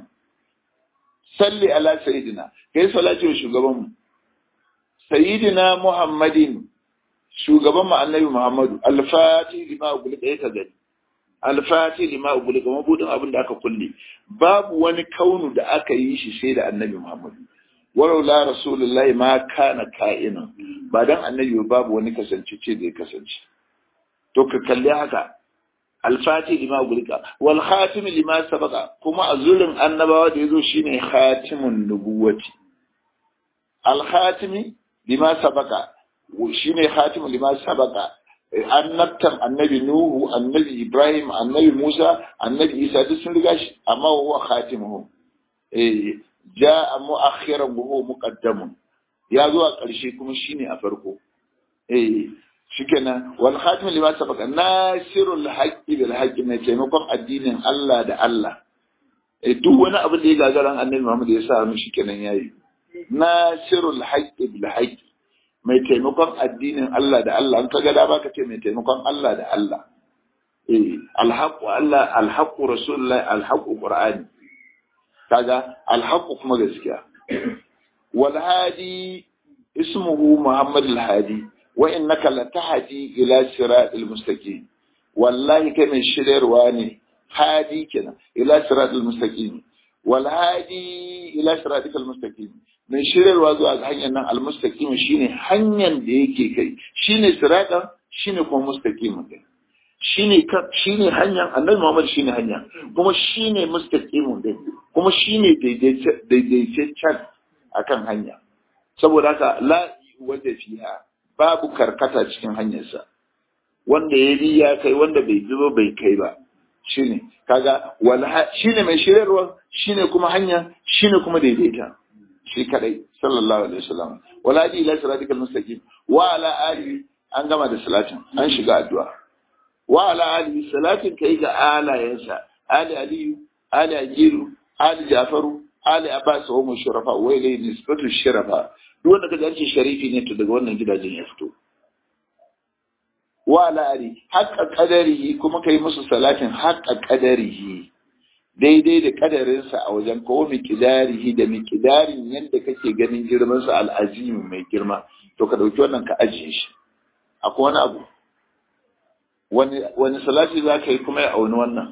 salli ala sayyidina kai salati wa shugabanmu sayyidina muhammadin shugaban mu annabi muhammadu alfati lima ugulika ya gani alfati lima ugulika mabudin abin da aka kulle babu wani kaunu da aka yi shi sai da annabi muhammadu walau la rasulullahi ma kana ka'ina ba dan annabi babu wani kasance ce da ya kasance to ka kalli haka alfati lima ugulika wal khatim lima sabaka kuma azurin annabawa da yazo shine khatimun nubuwati al khatimi lima sabaka shine khatimu lima sabaka annabtan annabi nuhu annabi ibrahim annabi musa annabi isa duk sun riga shi amma huwa khatimuhum eh jaa mu'akhiran wa huwa muqaddamun ya zo a ƙarshe kuma shine a farko eh shikenan wal khatim lima sabaka nasirul haqqi bil haqqi mai taimakon addinin Allah da Allah duk wani abin da ya gagaran annabi Muhammad ya sa mishi kenan yayi nasirul haqqi bil haqqi mai taimakon addinin Allah da Allah an kaga da baka ce mai taimakon Allah da Allah eh alhaqu Allah alhaqu rasulullah alhaqu qur'ani kaga alhaqu kuma gaskiya wal hadi ismuhu muhammad al hadi wa innaka latahdi ila siratil mustaqim wallahi kai mai shiryarwa ne hadi kenan ila siratil mustaqim wal hadi ila siratil mustaqim mai shiryarwa zuwa ga hanyar nan al mustaqim shine hanyar da yake kai shine siratan shine kuma mustaqim kai shine shine hanyar annabi Muhammad shine hanya kuma shine mustaqim din kuma shine daidaitaccen akan hanya saboda haka la wanda fiha babu karkata cikin hanyarsa wanda ya bi ya kai wanda bai bi ba bai kai ba shine kaga wala shine mai shiryarwa shine kuma hanya shine kuma daidaita shi kadai sallallahu alaihi wasallam wala di ila siratikal mustaqim wa ala ali an gama da salatin an shiga addu'a wa ala ali salatin kai ga alayensa ali aliyu ali ajiru ali jafaru ali abbas wa mushrafa wa ilay nisbatu sharafa duk wanda kaga an ce sharifi ne to daga wannan gidajen ya fito wa la'ari haƙa ƙadarihi kuma kai musu salatin haƙa ƙadarihi daidai da ƙadarinsa a wajen kawo miƙidarihi da miƙidarin yadda kake ganin girmansa al'azimi mai girma to ka ɗauki wannan ka ajiye shi akwai wani abu wani salati za ka yi kuma ya auni wannan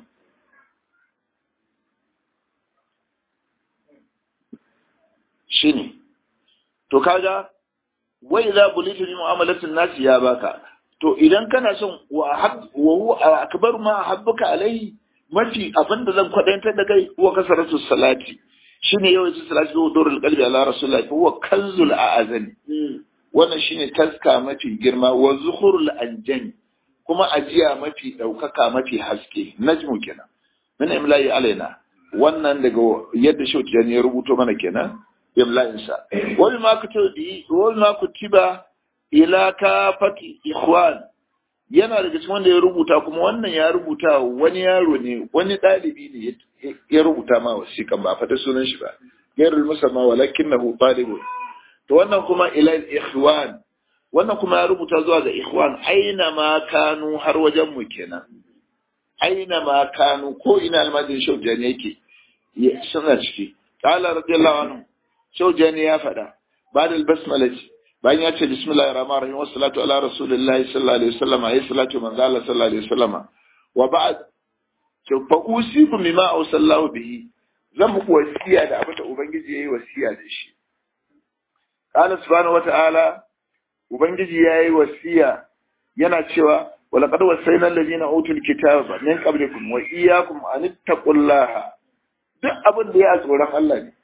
shi ne to kaga wai za bulitu ni mu'amalatin nasi ya baka to idan kana son wa huwa akbar ma habbuka alai mafi abin da zan kwadantar da kai huwa kasaratu salati shine yawan salati da dorul qalbi ala rasulullahi huwa kanzul a'azani wannan shine taska mafi girma wa zuhurul anjani kuma ajiya mafi daukaka mafi haske najmu kenan min imla'i alaina wannan daga yadda shauti ya rubuto mana kenan imla'insa wani ma kutiba wani ma kutiba ila kafati ikhwan yana daga cikin wanda ya rubuta kuma wannan ya rubuta wani yaro ne wani ɗalibi ne ya rubuta ma wasiƙan ba fata sunan shi ba gairul musamma walakinnahu talibun to wannan kuma ila ikhwan wannan kuma ya rubuta zuwa ga ikhwan aina ma kanu har wajen mu kenan aina ma kanu ko ina almajin shaujani yake suna ciki qala radiyallahu anhu shaujani ya faɗa ba da basmalati bayan ya ce bismillahir rahmanir rahim wassalatu ala rasulillahi sallallahu alaihi wasallam ayi salatu manzo Allah sallallahu alaihi wasallam wa ba'd to fa usikum bima awsallahu bihi zan muku wasiya da abin da ubangiji yayi wasiya da shi qala subhanahu wata'ala ubangiji yayi wasiya yana cewa wala qad wasayna alladhina utul kitaba min qablikum wa iyyakum an taqullaha duk abin da ya tsoron Allah ne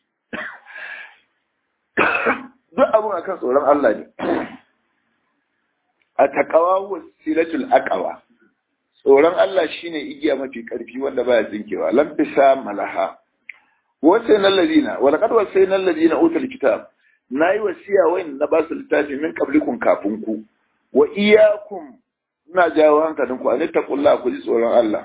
duk abin akan tsoron Allah ne a takawa wasilatul aqwa tsoron Allah shine igiya mafi karfi wanda baya tsinkewa lam fisa malaha wasayna alladina wa laqad wasayna alladina utul kitab nayi wasiya wayin na basu littafi min qablikum kafin ku wa iyyakum ina jawo hankalinku an taqullaha ku ji tsoron Allah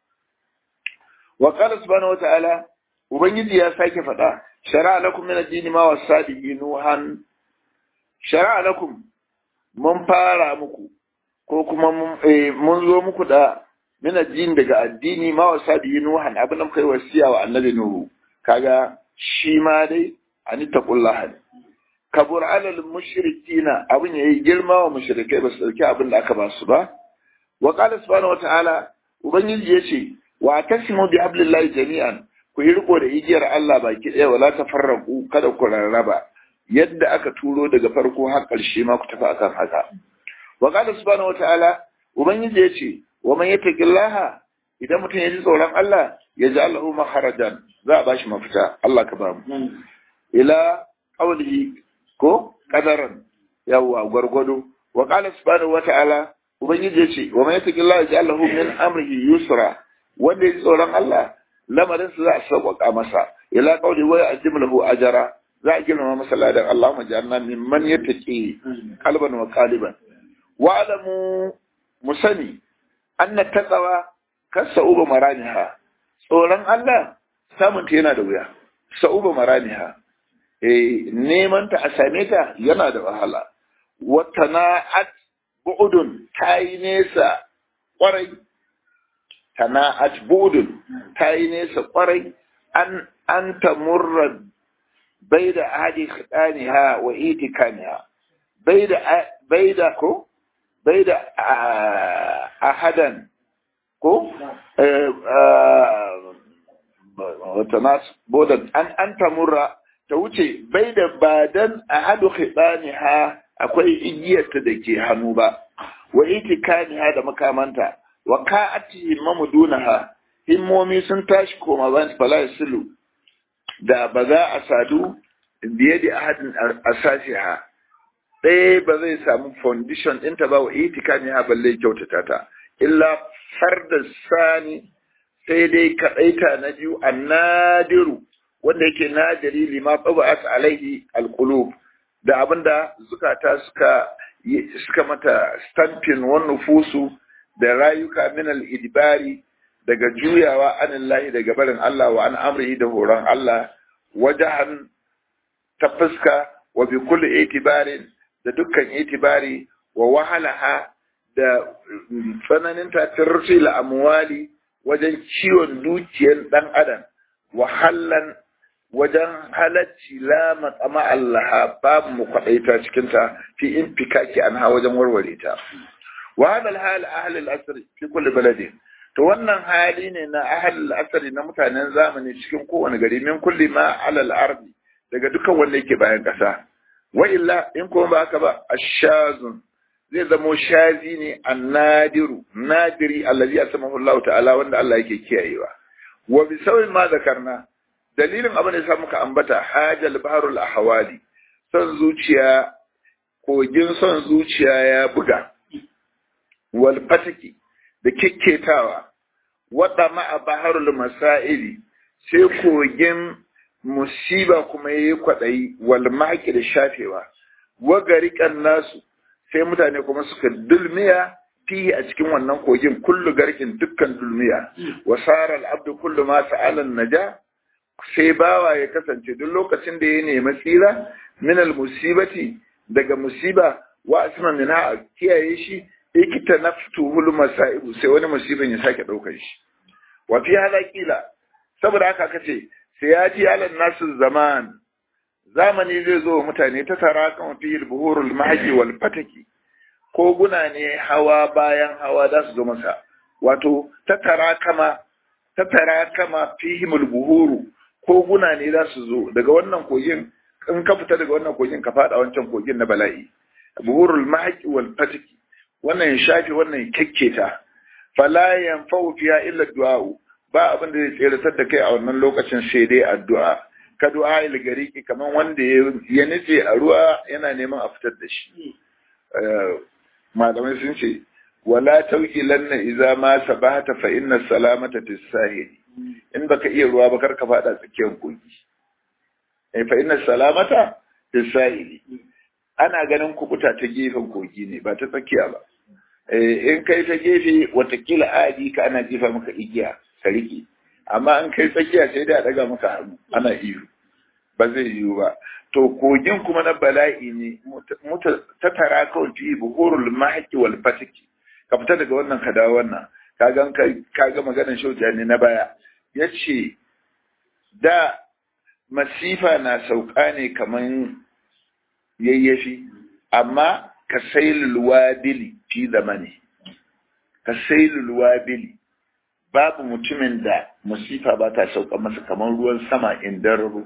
wa qala subhanahu wa ta'ala ubangiji ya sake faɗa shara'a lakum min ad-din ma wasa bihi nuhan shara'a lakum mun fara muku ko kuma mun zo muku da min ad-din daga addini ma wasa bihi nuhan abin da kai wasiya wa annabi nuhu kaga shi ma dai ani taqullaha kabur alal mushrikina abin yayi girma wa mushrikai ba su dauki abin da aka ba su ba wa qala subhanahu wa ta'ala ubangiji yace wa tasimu bi hablillahi jami'an ku yi riko da igiyar Allah baki ɗaya wala ta farraku kada ku rarraba yadda aka turo daga farko har ƙarshe ma ku tafi akan haka wa qala subhanahu wataala ubangiji ya ce wa man yattaqillaha idan mutum ya ji tsoron Allah ya ji Allahu maharajan za a bashi mafita Allah ka ba mu ila qawlihi ko qadaran yawa gwargwado wa qala subhanahu wataala ubangiji ya ce wa man yattaqillaha ya ji Allahu min amrihi yusra wanda ya ji tsoron Allah lamarin su za a sauƙaƙa masa ila qawli wa ya'jim lahu ajra za a girmama masa ladan Allahumma ja'alna mimman yattaqi qalban wa qaliban wa alamu musani anna taqwa kasauba maraniha tsoron Allah samun ta yana da wuya sa'uba maraniha eh neman ta a same ta yana da wahala watana'at bu'udun ta yi nesa kwarai tana'at bu'udun ta yi nesa kwarai an an tamurra bai da ahadi khidaniha wa itikaniha bai da bai da ko bai da ahadan ko wata nasu bodan an an tamurra ta wuce bai da badan ahadu khidaniha akwai igiyarta da ke hannu ba wa itikaniha da makamanta wa ka'ati mamudunaha himmomi sun tashi koma ban fala silu da ba za a sadu biye da ahadin asasiha ɗaya ba zai samu foundation ɗinta ba wa itikaniha balle kyautata ta illa farda sani sai dai kaɗaita na biyu annadiru wanda yake nadiri lima tsabat alaihi alqulub da abinda zukata suka suka mata stamping wan nufusu da rayuka min al-idbari daga juyawa anillahi daga barin Allah wa an amrihi da horon Allah wajahan ta fuska wa bi kulli itibarin da dukkan itibari wa wahalaha da tsananin tatirsil amwali wajen ciwon dukiyar dan adam wahallan wajen halacci la matsama Allah babu mu kwaɗaita cikinta fi in fikaki an ha wajen warware ta. Wa hadal hal ahlul asri fi kulli baladin. To wannan hali ne na ahlul asri na mutanen zamani cikin kowane gari min kulli ma alal ardi daga dukkan wanda yake bayan ƙasa. Wa illa in kuma ba haka ba ashazun zai zamo shazi ne annadiru nadiri allazi asmahu Allah ta'ala wanda Allah yake kiyayewa. Wa bi sawin ma zakarna dalilin abin da ya muka ambata hajjal baharul ahwali son zuciya kogin son zuciya ya buga wal fatiki da kekketawa wada ma'a baharul masaili sai kogin musiba kuma yayi kwadayi wal maki da shafewa wa garikan nasu sai mutane kuma suka dulmiya fihi a cikin wannan kogin kullu garkin dukkan dulmiya wa sara al abdu kullu ma sa'ala naja sai bawa ya kasance duk lokacin da ya nemi tsira minal musibati daga musiba wa asma min ha kiyaye shi ikita naftuhul masaibu sai wani musibin ya sake daukar shi wa fi halakila saboda haka kace sai ya ji alan nasu zaman zamani zai zo mutane ta tara kan fi buhurul mahji wal fataki ko guna ne hawa bayan hawa za su zo masa wato ta tara kama ta tara kama fihimul buhuru koguna ne za su zo daga wannan kogin in ka fita daga wannan kogin ka fada wancan kogin na bala'i buhurul mahaqi wal fatiki wannan ya shafi wannan ya kekketa fala yanfa'u fiha illa du'a ba abin da zai tseratar da kai a wannan lokacin sai dai addu'a ka du'a il gariki kaman wanda ya nitse a ruwa yana neman a fitar da shi malamai sun ce wala tawkilanna idza ma sabahata fa inna salamata tisahili in baka iya ruwa ba kar ka fada tsakiyar kogi eh fa inna salamata tisahili ana ganin kubuta ta gefen kogi ne ba ta tsakiya ba eh in kai ta gefe watakila adi ka ana jefa maka igiya ka rike amma in kai tsakiya sai dai a daga maka hannu ana iyo ba zai yiwu ba to kogin kuma na bala'i ne ta tara kawai fi buhurul mahaki wal fatiki ka fita daga wannan ka dawo wannan kagan ka ga maganar shauja ne na baya ya ce da masifa na sauka ne kaman yayyafi amma ka sailul wadili fi zamani ka sailul wadili babu mutumin da masifa ba ta sauka masa kamar ruwan sama indararo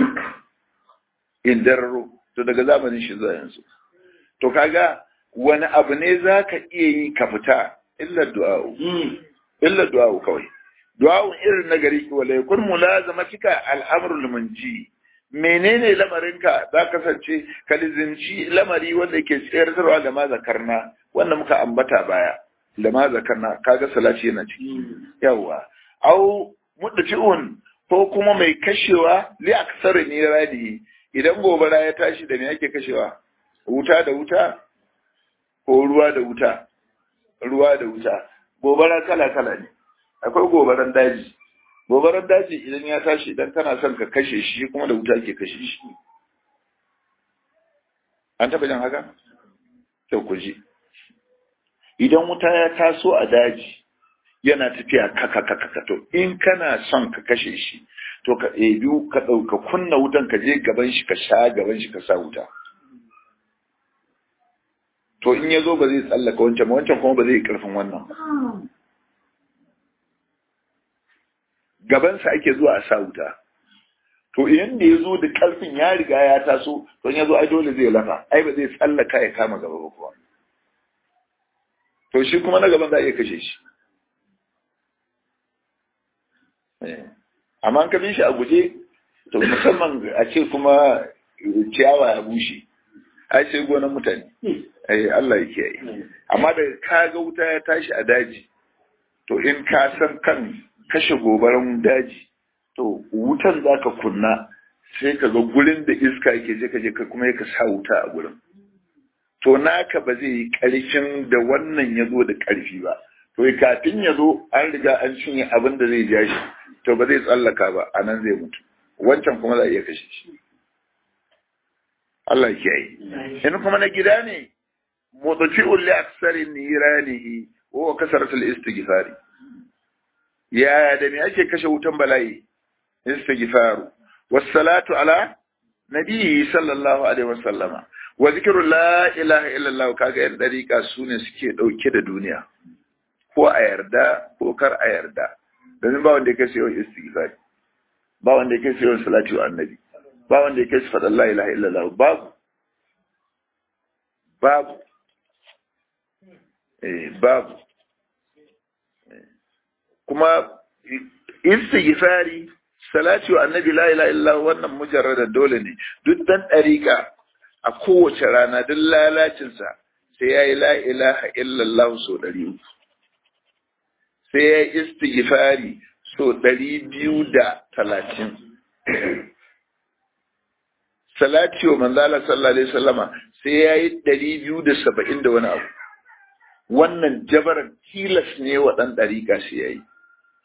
indararo to daga zamanin shi zuwa yanzu to kaga wani abu ne za ka iya yi ka fita illa du'a'u illa du'a'u kawai du'a'u irin na gari ki wala yakun mulazamatika al'amrul munji menene lamarinka za kasance ka lizinci lamari wanda yake tsayarwa da ma zakarna wanda muka ambata baya da ma zakarna kaga salati yana ciki yawa au muddaci'un ko kuma mai kashewa li aksari ne radi idan gobara ya tashi da me yake kashewa wuta da wuta ko ruwa da wuta ruwa da wuta gobara kala kala ne akwai gobaran daji gobarar daji idan ya tashi idan kana son ka kashe shi kuma da wuta ke kashe shi an taɓa jan haka sai ku ji idan wuta ya taso a daji yana tafiya kaka to in kana son ka kashe shi to ka ɗebi ka ɗauka kunna wutan ka je gaban shi ka sha gaban shi ka sa wuta to in ya zo ba zai tsallaka wancan ba wancan kuma ba zai yi ƙarfin wannan ba gabansa ake zuwa a sa wuta to idan da ya zo da ƙarfin ya riga ya taso to ya zo ai dole zai lafa ai ba zai tsallaka ya kama gaba ba kuwa to shi kuma na gaban za a iya kashe shi amma an kabin shi a guje to musamman a ce kuma ciyawa ya bushe ai sai gonan mutane ai Allah ya kiyaye amma da ka ga wuta ya tashi a daji to in ka san kan kashe gobaran daji to wutan za ka kunna sai ka ga gurin da iska yake je ka je ka kuma ka sa wuta a gurin to naka ba zai yi ƙarfin da wannan ya zo da ƙarfi ba to kafin ya zo an riga an cinye abin da zai ja shi to ba zai tsallaka ba a nan zai mutu wancan kuma za a iya kashe shi Allah ya kiyaye in kuma na gida ne mutafi'un li aksarin niranihi wa kasaratul istighfari ya da me ake kashe wutan bala'i istighfaru wassalatu ala nabiyyi sallallahu alaihi wasallama wa zikru la ilaha illallah kaga yan dariƙa sune suke dauke da duniya ko a yarda ko kar a yarda domin ba wanda ya kai yawan istighfari ba wanda ya kai yawan salati wa annabi ba wanda ya kai faɗa la ilaha illallah babu babu eh babu kuma istighfari salati wa annabi la ilaha illallah wannan mujarrada dole ne duk dan dariƙa a kowace rana duk lalacinsa sai ya yi la ilaha illallah so ɗari uku sai ya yi istighfari so ɗari biyu da talatin salati wa manzala sallallahu alaihi wasallama sai ya yi ɗari biyu da saba'in da wani abu wannan jabaran tilas ne wa ɗan ɗariƙa sai ya yi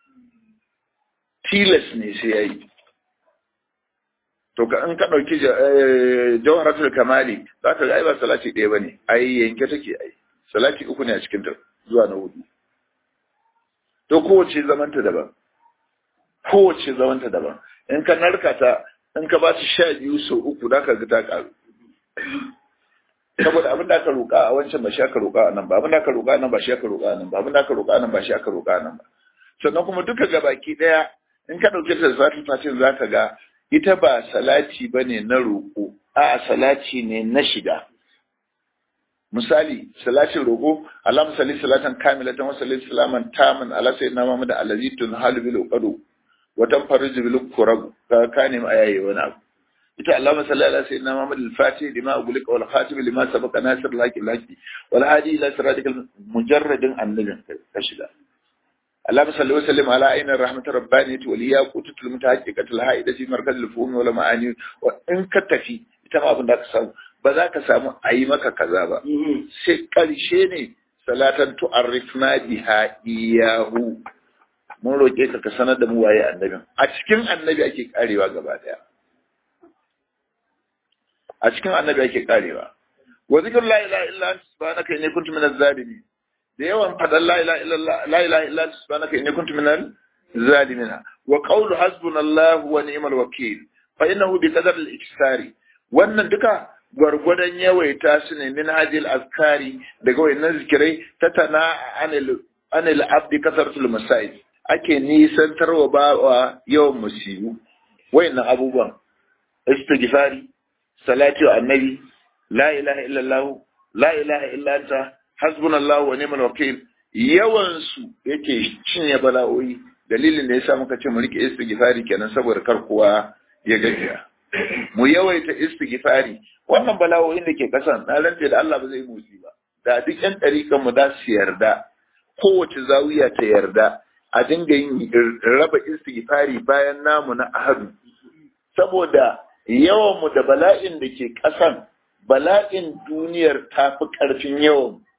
tilas ne sai ya yi to ka in ka ɗauki jawharatul kamali za ka ga ai ba salati ɗaya ba ne ai yanke take ai salati uku ne a cikin ta zuwa na hudu to kowace zamanta daban kowace zamanta daban in ka narka ta in ka ba ta sha biyu sau uku za ka ga ta ƙaru saboda abin da aka roƙa a wancan ba shi aka roƙa a nan ba abin da aka roƙa a nan ba shi aka roƙa a nan ba abin da aka roƙa a nan ba shi aka roƙa a nan ba sannan kuma duka gabaki ɗaya in ka ɗauke ta zafi fatin za ka ga ita ba salati ba ne na roƙo a salati ne na shiga misali salatin roƙo alam salli salatan kamilatan wa salli salaman taman ala sayyidina muhammad allazi tunhalu bil uqadu wa tanfariju bil kurab ka kane ma ayaye wani abu ita allahumma salli ala sayyidina muhammad al fatih lima ughliqa wal khatim lima sabaqa nasir laki laki wal hadi ila siratikal mujarradin annabin ka shiga اللهم صل وسلم على عين الرحمة الربانية والياقوتة المتحققة الهائدة في مركز الفهوم والمعاني وإن كتفي ita ma abin da ka samu ba za ka samu a yi maka kaza ba sai ƙarshe ne salatan tu'arrifna biha iyahu mun roƙe ka ka sanar da mu waye annabin a cikin annabi ake karewa gaba daya a cikin annabi ake karewa wa zikr la ilaha illa anta subhanaka inni kuntu minaz zalimin da yawan faɗan la ilaha illa subhanaka inni kuntu minal zalimina wa qawlu hasbunallahu wa ni'mal wakeel fa innahu bi qadar al-iksari wannan duka gwargwadon yawaita su ne min hadil azkari daga wayannan zikirai ta tana anil anil abdi kasartul masail ake nisantarwa bawa yawan musibu wayannan abubuwan istighfari salati wa annabi la ilaha illallah la ilaha illa anta hasbunallahu wa ni'mal wakil yawan su yake cinye bala'o'i dalilin da yasa muka ce mu rike istighfari kenan saboda kar kowa ya gajiya mu yawaita istighfari wannan bala'o'in da ke kasan na rantse da Allah ba zai motsi ba da duk yan ɗarikan mu za su yarda kowace zawiya ta yarda a dinga yin raba istighfari bayan namu na ahadu saboda yawan mu da bala'in da ke kasan bala'in duniyar ta fi ƙarfin yawan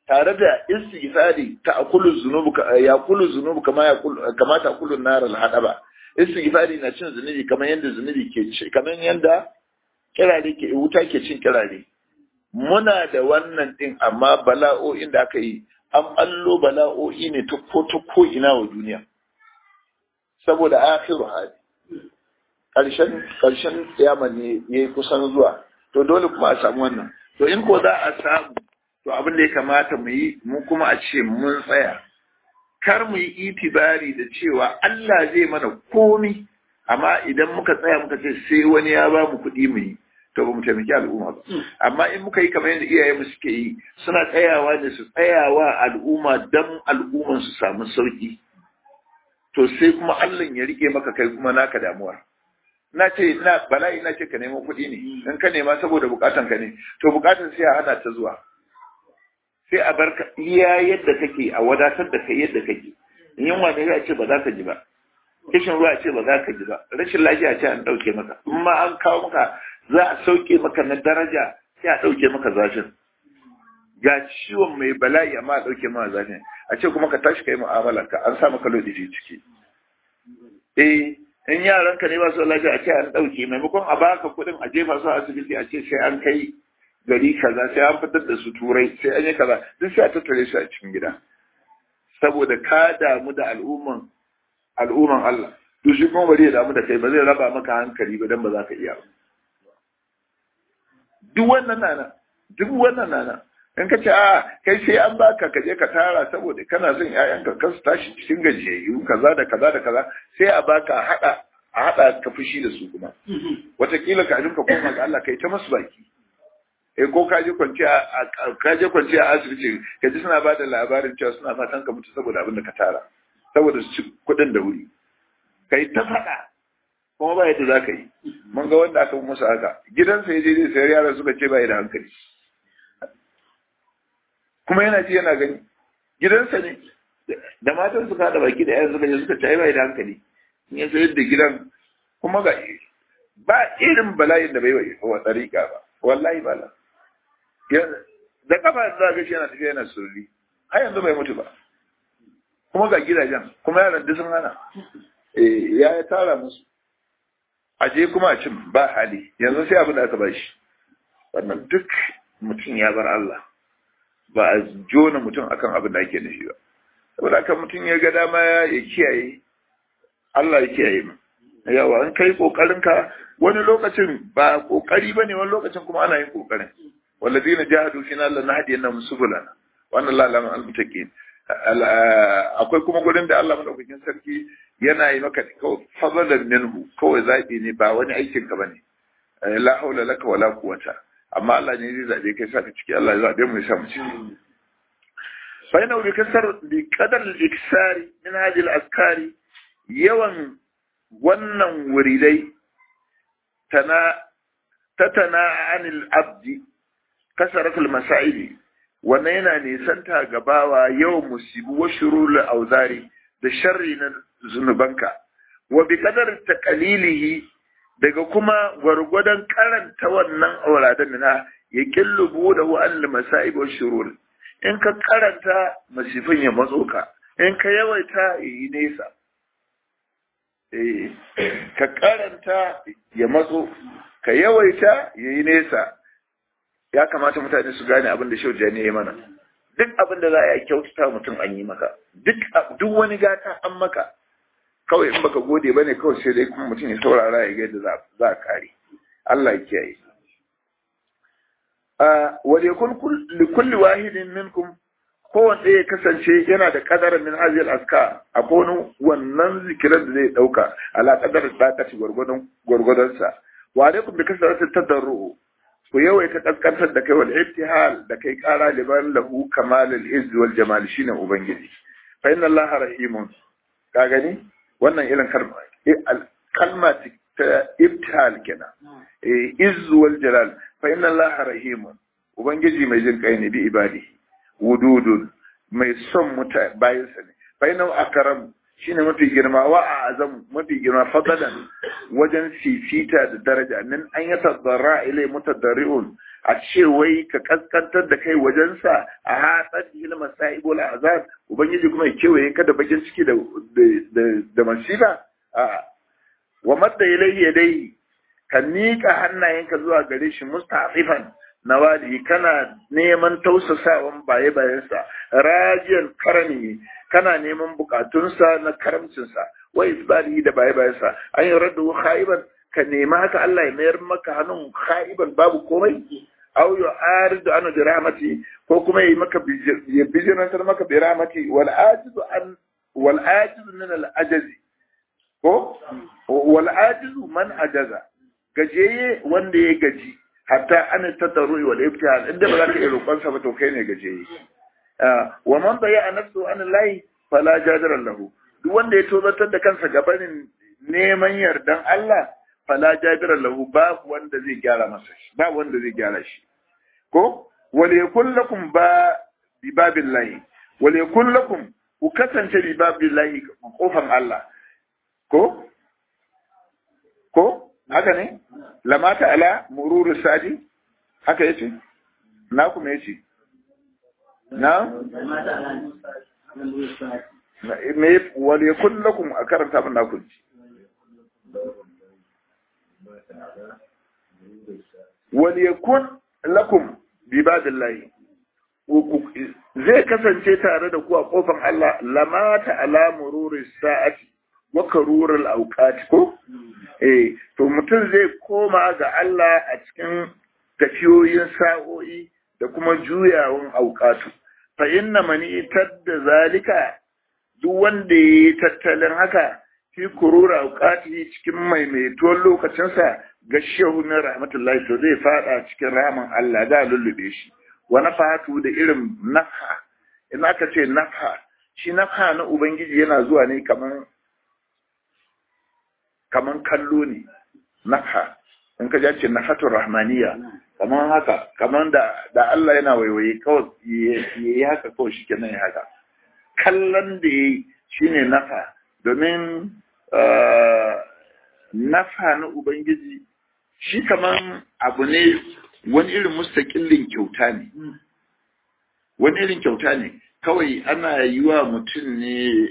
tare da istighfari ta akulu zunubu ya kulu zunubu kama ya kama ta akulu nar al hadaba istighfari na cin zunubi kamar yanda zunubi ke ci kamar yanda kirare ke wuta ke cin kirare muna da wannan din amma bala'o'in da aka yi an allo bala'o'i ne ta ko ta ko ina wa duniya saboda akhiru hadi karshen karshen kiyama ne yayi kusan zuwa to dole kuma a samu wannan to in ko za a samu to abin da ya kamata mu yi mu kuma a ce mun tsaya kar mu yi itibari da cewa Allah zai mana komi amma idan muka tsaya muka ce sai wani ya ba mu kuɗi mu yi to ba mu taimaki al'umma ba amma in muka yi kamar yadda iyaye mu suke yi suna tsayawa ne su tsayawa al'umma dan al'umman su samu sauki to sai kuma Allah ya rike maka kai kuma naka damuwa na ce na bala'i na ce ka nemo kuɗi ne in ka nema saboda bukatan ka ne to bukatan sai a hana ta zuwa sai a barka iya yadda kake a wadatar da kai yadda kake in yunwa ne ya ce ba za ka ji ba kishin ruwa ce ba za ka ji ba rashin lafiya ce an ɗauke maka in ma an kawo maka za a sauke maka na daraja sai a ɗauke maka zafin ga ciwon mai bala'i amma a ɗauke maka zafin a ce kuma ka tashi ka yi mu'amala ka an sa maka lodi ciki eh in yaranka ne ba su lafiya a ce an ɗauke maimakon a baka kuɗin a jefa su a asibiti a ce sai an kai gari kaza sai an fitar da su turai sai an yi kaza duk sai a tattare su a cikin gida saboda ka damu da al'umman al'umman Allah to shi kuma bari ya damu da kai ba zai raba maka hankali ba dan ba za ka iya ba duk wannan nana duk wannan nana in ka ce a kai sai an baka ka je ka tara saboda kana son ƴaƴanka ka su tashi cikin gajiyayyu kaza da kaza da kaza sai a baka a hada a hada ka fushi da su kuma wataƙila ka ka koma ga Allah kai ta masu baki eh ko ka je kwanci a ka je kwanci a asibiti ka ji suna bada labarin cewa suna fatan ka mutu saboda abin da ka tara saboda su ci kuɗin da wuri kai ta faɗa kuma ba yadda za ka yi mun ga wanda aka musu haka gidansa ya je zai sayar yaran suka ce ba da hankali kuma yana ji yana gani gidansa ne da matan suka haɗa baki da yayan suka je suka ce ba da hankali in ya sayar da gidan kuma ga ba irin bala'in da bai wa tsarika ba wallahi ba la da kafa za ga shi yana tafiya yana surri har yanzu bai mutu ba kuma ga gidajen kuma yaran duk sun hana ya ya tara musu aje kuma a cin ba hali yanzu sai abin da aka bashi wannan duk mutum ya bar Allah ba a jona mutum akan abin da ake nufi ba saboda haka mutum ya ga dama ya kiyaye Allah ya kiyaye mu yawa an kai kokarin ka wani lokacin ba kokari bane wani lokacin kuma ana yin kokarin walladina jahadu fina la nahdiyannahum subulana wannan la lamun almutaqin akwai kuma gurin da Allah madaukakin sarki yana yi maka fadalan minhu kawai zabi ne ba wani aikin ka bane la haula laka wala quwata amma Allah ne zai zabe kai saka ciki Allah ya zabe mu ya sa mu ciki fa ina bi kasar bi qadar al-iksari min hadhihi al-askari yawan wannan wuridai tana tatana anil abdi kasaratul masa'ili wannan yana nisanta gabawa yawan musibu wa shurul auzari da sharri na zunubanka wa bi kadar taqalilihi daga kuma gwargwadon karanta wannan auradan na ya killubu da wa'al masa'ib wa shurul in ka karanta masifin ya matso ka in ka yawaita yi nesa eh ka karanta ya matso ka yawaita yayi nesa ya kamata mutane su gane abin da shauja ne ya mana duk abin da za a yi kyautata mutum an yi maka duk wani gata an maka kawai in baka gode bane kawai sai dai kuma mutum ya saurara ya ga yadda za a kare Allah ya kiyaye wa yakun li kulli wahidin minkum kowanne ya kasance yana da kadarin min hazil aska a wani wannan zikiran da zai dauka ala kadar dakati gwargwadon gwargwadon sa wa alaikum bi kasarati tadarru ku yawaita kaskantar da kai wal ittihal da kai kara liban lahu kamal al izz wal jamal shine ubangiji fa inna allaha rahimun ka gani wannan irin kalma kalma ta ibtihal kenan izz wal jalal fa inna allaha rahimun ubangiji mai jin kai ne bi ibadihi wududun mai son muta bayansa ne fa inna akram shine mafi girma wa azam mafi girma fadalan wajen fifita da daraja nan an ya tadarra ilai mutadarriun a ce wai ka kaskantar da kai wajensa a hatsar hil masa'ibul azab ubangiji kuma ya kewaye ka da bakin ciki da da da masifa a wa madda ilayhi yadayhi ka miƙa hannayenka zuwa gare shi musta'ifan nawali kana neman tausasawan baye bayansa rajiyan karami kana neman bukatunsa na karamcinsa wa isbalihi da baye bayansa an yi raddu khaiban ka nema haka Allah ya mayar maka hannun khaiban babu komai aw yu'aridu an bi rahmati ko kuma yi maka ya bijirantar maka bi rahmati wal ajizu an wal ajizu min al ajazi ko wal ajizu man ajaza gajeye wanda ya gaji hatta an tattaru wal ibtihal inda ba za ka iya roƙon sa ba to kai ne gajeye wa man baya nafsu an lahi fala jadara lahu duk wanda ya tozartar da kansa gabanin neman yardan Allah fala jadara lahu babu wanda zai gyara masa shi babu wanda zai gyara shi ko wal yakul lakum ba bi babillahi wal yakul lakum ku kasance bi babillahi kofan Allah ko ko haka ne lamata ala mururu sadi haka yace na kuma yace na me wal yakun lakum a karanta min naku wal yakun lakum bi badillahi zai kasance tare da ku a kofar Allah lamata ala mururu sa'ati wa karurul auqati ko eh to mutum zai koma ga Allah a cikin tafiyoyin sa'o'i da kuma juyawan auqatu fa inna man itadda zalika duk wanda yayi tattalin haka fi kurura auqati cikin maimaituwar lokacinsa ga shehu min rahmatullahi to zai fada cikin rahman Allah da lullube shi wa nafatu da irin nafha in aka ce nafha shi nafha na ubangiji yana zuwa ne kaman kaman kallo ne nafha in ka ce nafatul rahmaniya kaman haka kaman da da Allah yana waiwaye kawai yayi haka kawai shi kenan ya haka kallon da yayi shine nafa domin nafa na ubangiji shi kaman abu ne wani irin mustaƙillin kyauta ne wani irin kyauta ne kawai ana yi wa mutum ne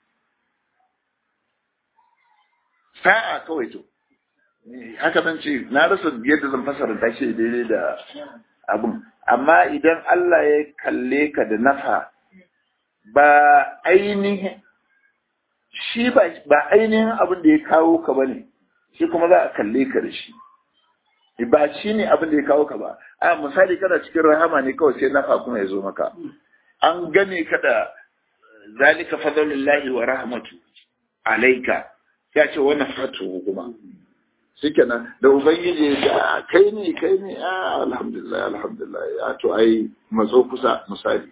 sa'a kawai to haka zan ce na rasa yadda zan fasara ta ce daidai da abun amma idan Allah ya kalle ka da nafa ba ainihin shi ba ainihin abin da ya kawo ka ba ne shi kuma za a kalle ka da shi ba shi ne abin da ya kawo ka ba a misali kana cikin rahama ne kawai sai nafa kuma ya zo maka an gane ka da zalika fadlullahi wa rahmatu alaika ya ce wani fatu kuma shikenan da ubangiji ya ce kai ne kai ne a alhamdulillah alhamdulillah ya to ai matso kusa misali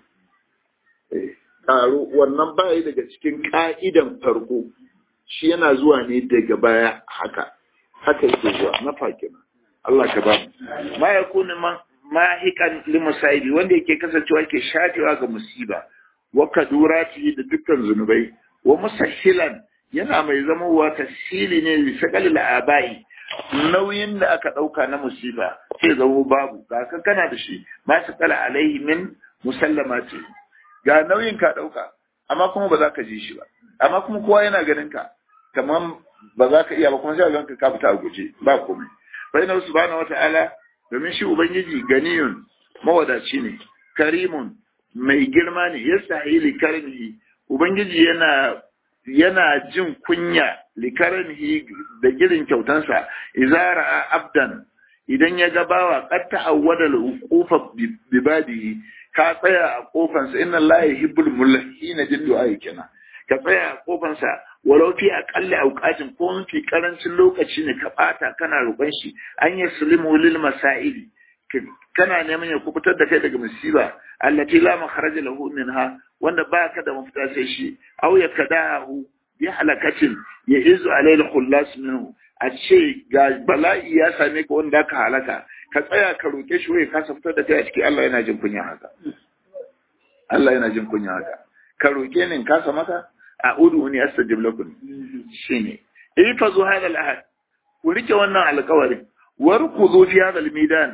karo wannan bayi daga cikin ka'idan farko shi yana zuwa ne daga baya haka haka yake zuwa na fakina Allah ka ba mu ma yakunu ma hikan limusaibi wanda yake kasancewa yake shafewa ga musiba wa kadurati da dukkan zunubai wa musahhilan yana mai zamowa tasiri ne li sakalil abai nauyin da aka dauka na musiba sai zamo babu ga kan kana da shi ma sakala alaihi min musallamati ga nauyin ka dauka amma kuma ba za ka ji shi ba amma kuma kowa yana ganin ka kaman ba za ka iya ba kuma sai ga ka fita a guje ba komai fa inna subhanahu wata'ala domin shi ubangiji ganiyun mawadaci ne karimun mai girma ne yastahili karmihi ubangiji yana yana jin kunya likarnihi da girin kyautansa izara abdan idan ya ga bawa qad ta'awwada al-uqufa bibadihi ka tsaya a kofansa inna allaha yuhibbul mulhina jiddu aykina ka tsaya a kofansa walau fi aqalli awqatin ko mafi karancin lokaci ne ka bata kana roƙon shi an yaslimu lil masaili kana neman ya kubutar da kai daga musiba allati la makharaja lahu minha wanda baka da mafita sai shi aw ya kadahu bi halakatin ya izu alayhi khullas minhu a ce ga bala'i ya same ka wanda ka halaka ka tsaya ka roke shi wai ka fitar da kai a ciki Allah yana jin kunya haka Allah yana jin kunya haka ka roke ni ka sa maka a'udhu ni astajib lakum shine ifazu hadha al-ahad ku rike wannan alƙawarin warkuzu fi hadha al-midan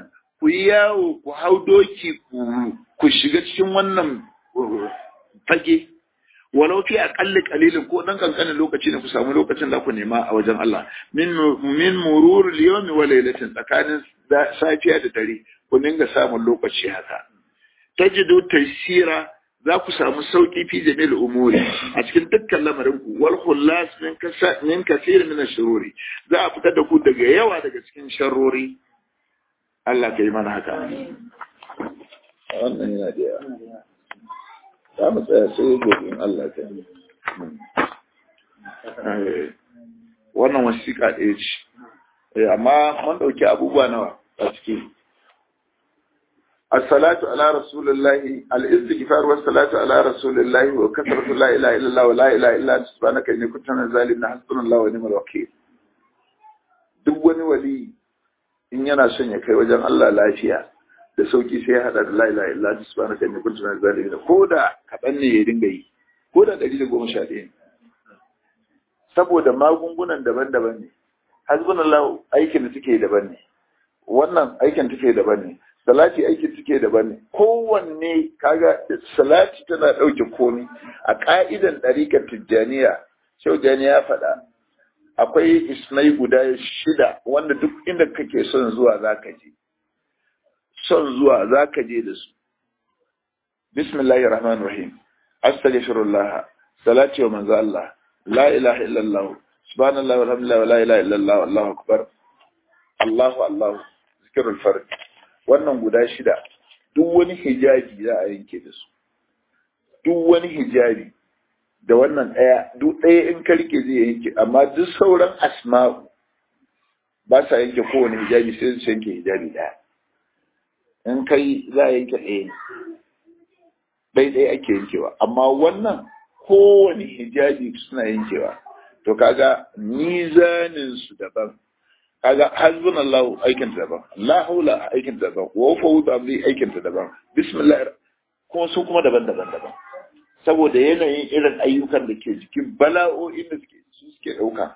ku yi yawo ku hau doki ku shiga cikin wannan fage walau fi aqalli qalilin ko dan kankanin lokaci ne ku samu lokacin da ku nema a wajen Allah min min murur al-yawm wa laylatin tsakanin safiya da dare ku dinga samun lokaci haka tajidu taysira za ku samu sauki fi jami'il umuri a cikin dukkan lamarin ku wal khullas min kasa min kaseer min ash-shururi za a fitar da ku daga yawa daga cikin sharrori Allah kai mana haka wannan yana da yawa za mu tsaya sai gobe in Allah ta yi wannan wasiƙa ɗaya ce amma mun ɗauki abubuwa nawa a ciki الصلاة على رسول الله الاستغفار والصلاة على رسول الله وكثرة لا إله إلا الله ولا إله إلا أنت سبحانك إني كنت من الظالمين حسبنا الله ونعم الوكيل duk wani wali in yana son ya kai wajen Allah lafiya da sauki sai ya hada da la ilaha illa anta subhanaka inni kuntu minaz zalimin ko da kaɗan ne ya dinga yi ko da ɗari da goma sha ɗaya saboda magungunan daban-daban ne hasbunallahu aikin da take daban ne wannan aikin take daban ne salati aikin take daban ne kowanne kaga salati tana ɗauke komi a ƙa'idan ɗarikar tijjaniya shaujani ya faɗa akwai ismai guda shida wanda duk inda kake son zuwa za ka je son zuwa za ka je da su bismillahir rahmanir rahim astaghfirullah salati wa manzo Allah la ilaha illallah subhanallahi walhamdulillah wa la ilaha illallah wallahu akbar Allahu Allahu zikrul fard wannan guda shida duk wani hijabi za a yanke da su duk wani hijabi da wannan ɗaya duk ɗaya in ka rike zai yanke amma duk sauran asma'u ba sa yanke kowane hijabi sai su yanke hijabi ɗaya in kai za a yanke ɗaya ne ɗaya ɗaya ake yankewa amma wannan kowane hijabi suna yankewa to kaga mizanin su daban kaga hasbun Allah aikin ta daban la haula aikin ta daban wa fawd amri aikin ta daban bismillah kuma su kuma daban-daban daban saboda yanayin irin ayyukan da ke jikin bala'o'in da suke su suke ɗauka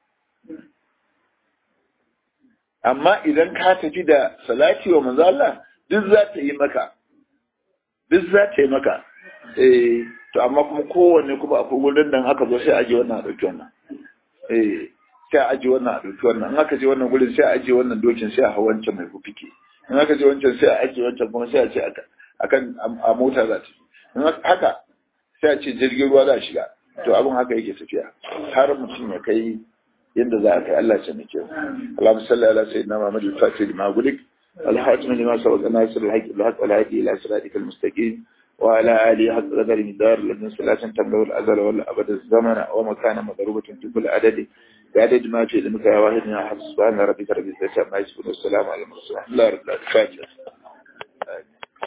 amma idan ka tafi da salati wa manzo Allah duk za ta yi maka duk za ta yi maka eh to amma kuma kowanne kuma akwai wurin nan aka zo sai aje wannan a ɗauki wannan eh sai a aje wannan a ɗauki wannan in aka je wannan gurin sai a aje wannan dokin sai a hau wancan mai fufike in aka je wancan sai a aje wancan kuma sai a ce akan a mota za ta in haka sai a ce jirgin ruwa za a shiga to abin haka yake tafiya har mutum ya kai yadda za a kai Allah ya nake Allahumma salli ala sayyidina Muhammad al-Fatih lima gulik al-hatim lima sabaqa nasir al-haqq bil-haqq wal-hadi ila siratikal mustaqim وعلى آله حق قدر مدار لمن صلاة تملأ الأزل والأبد الزمن ومكان مضروبة في كل عدد بعدد ما في علمك يا واحد من أحد سبحان ربك رب العزة عما يصفون والسلام على المرسلين الله رب العالمين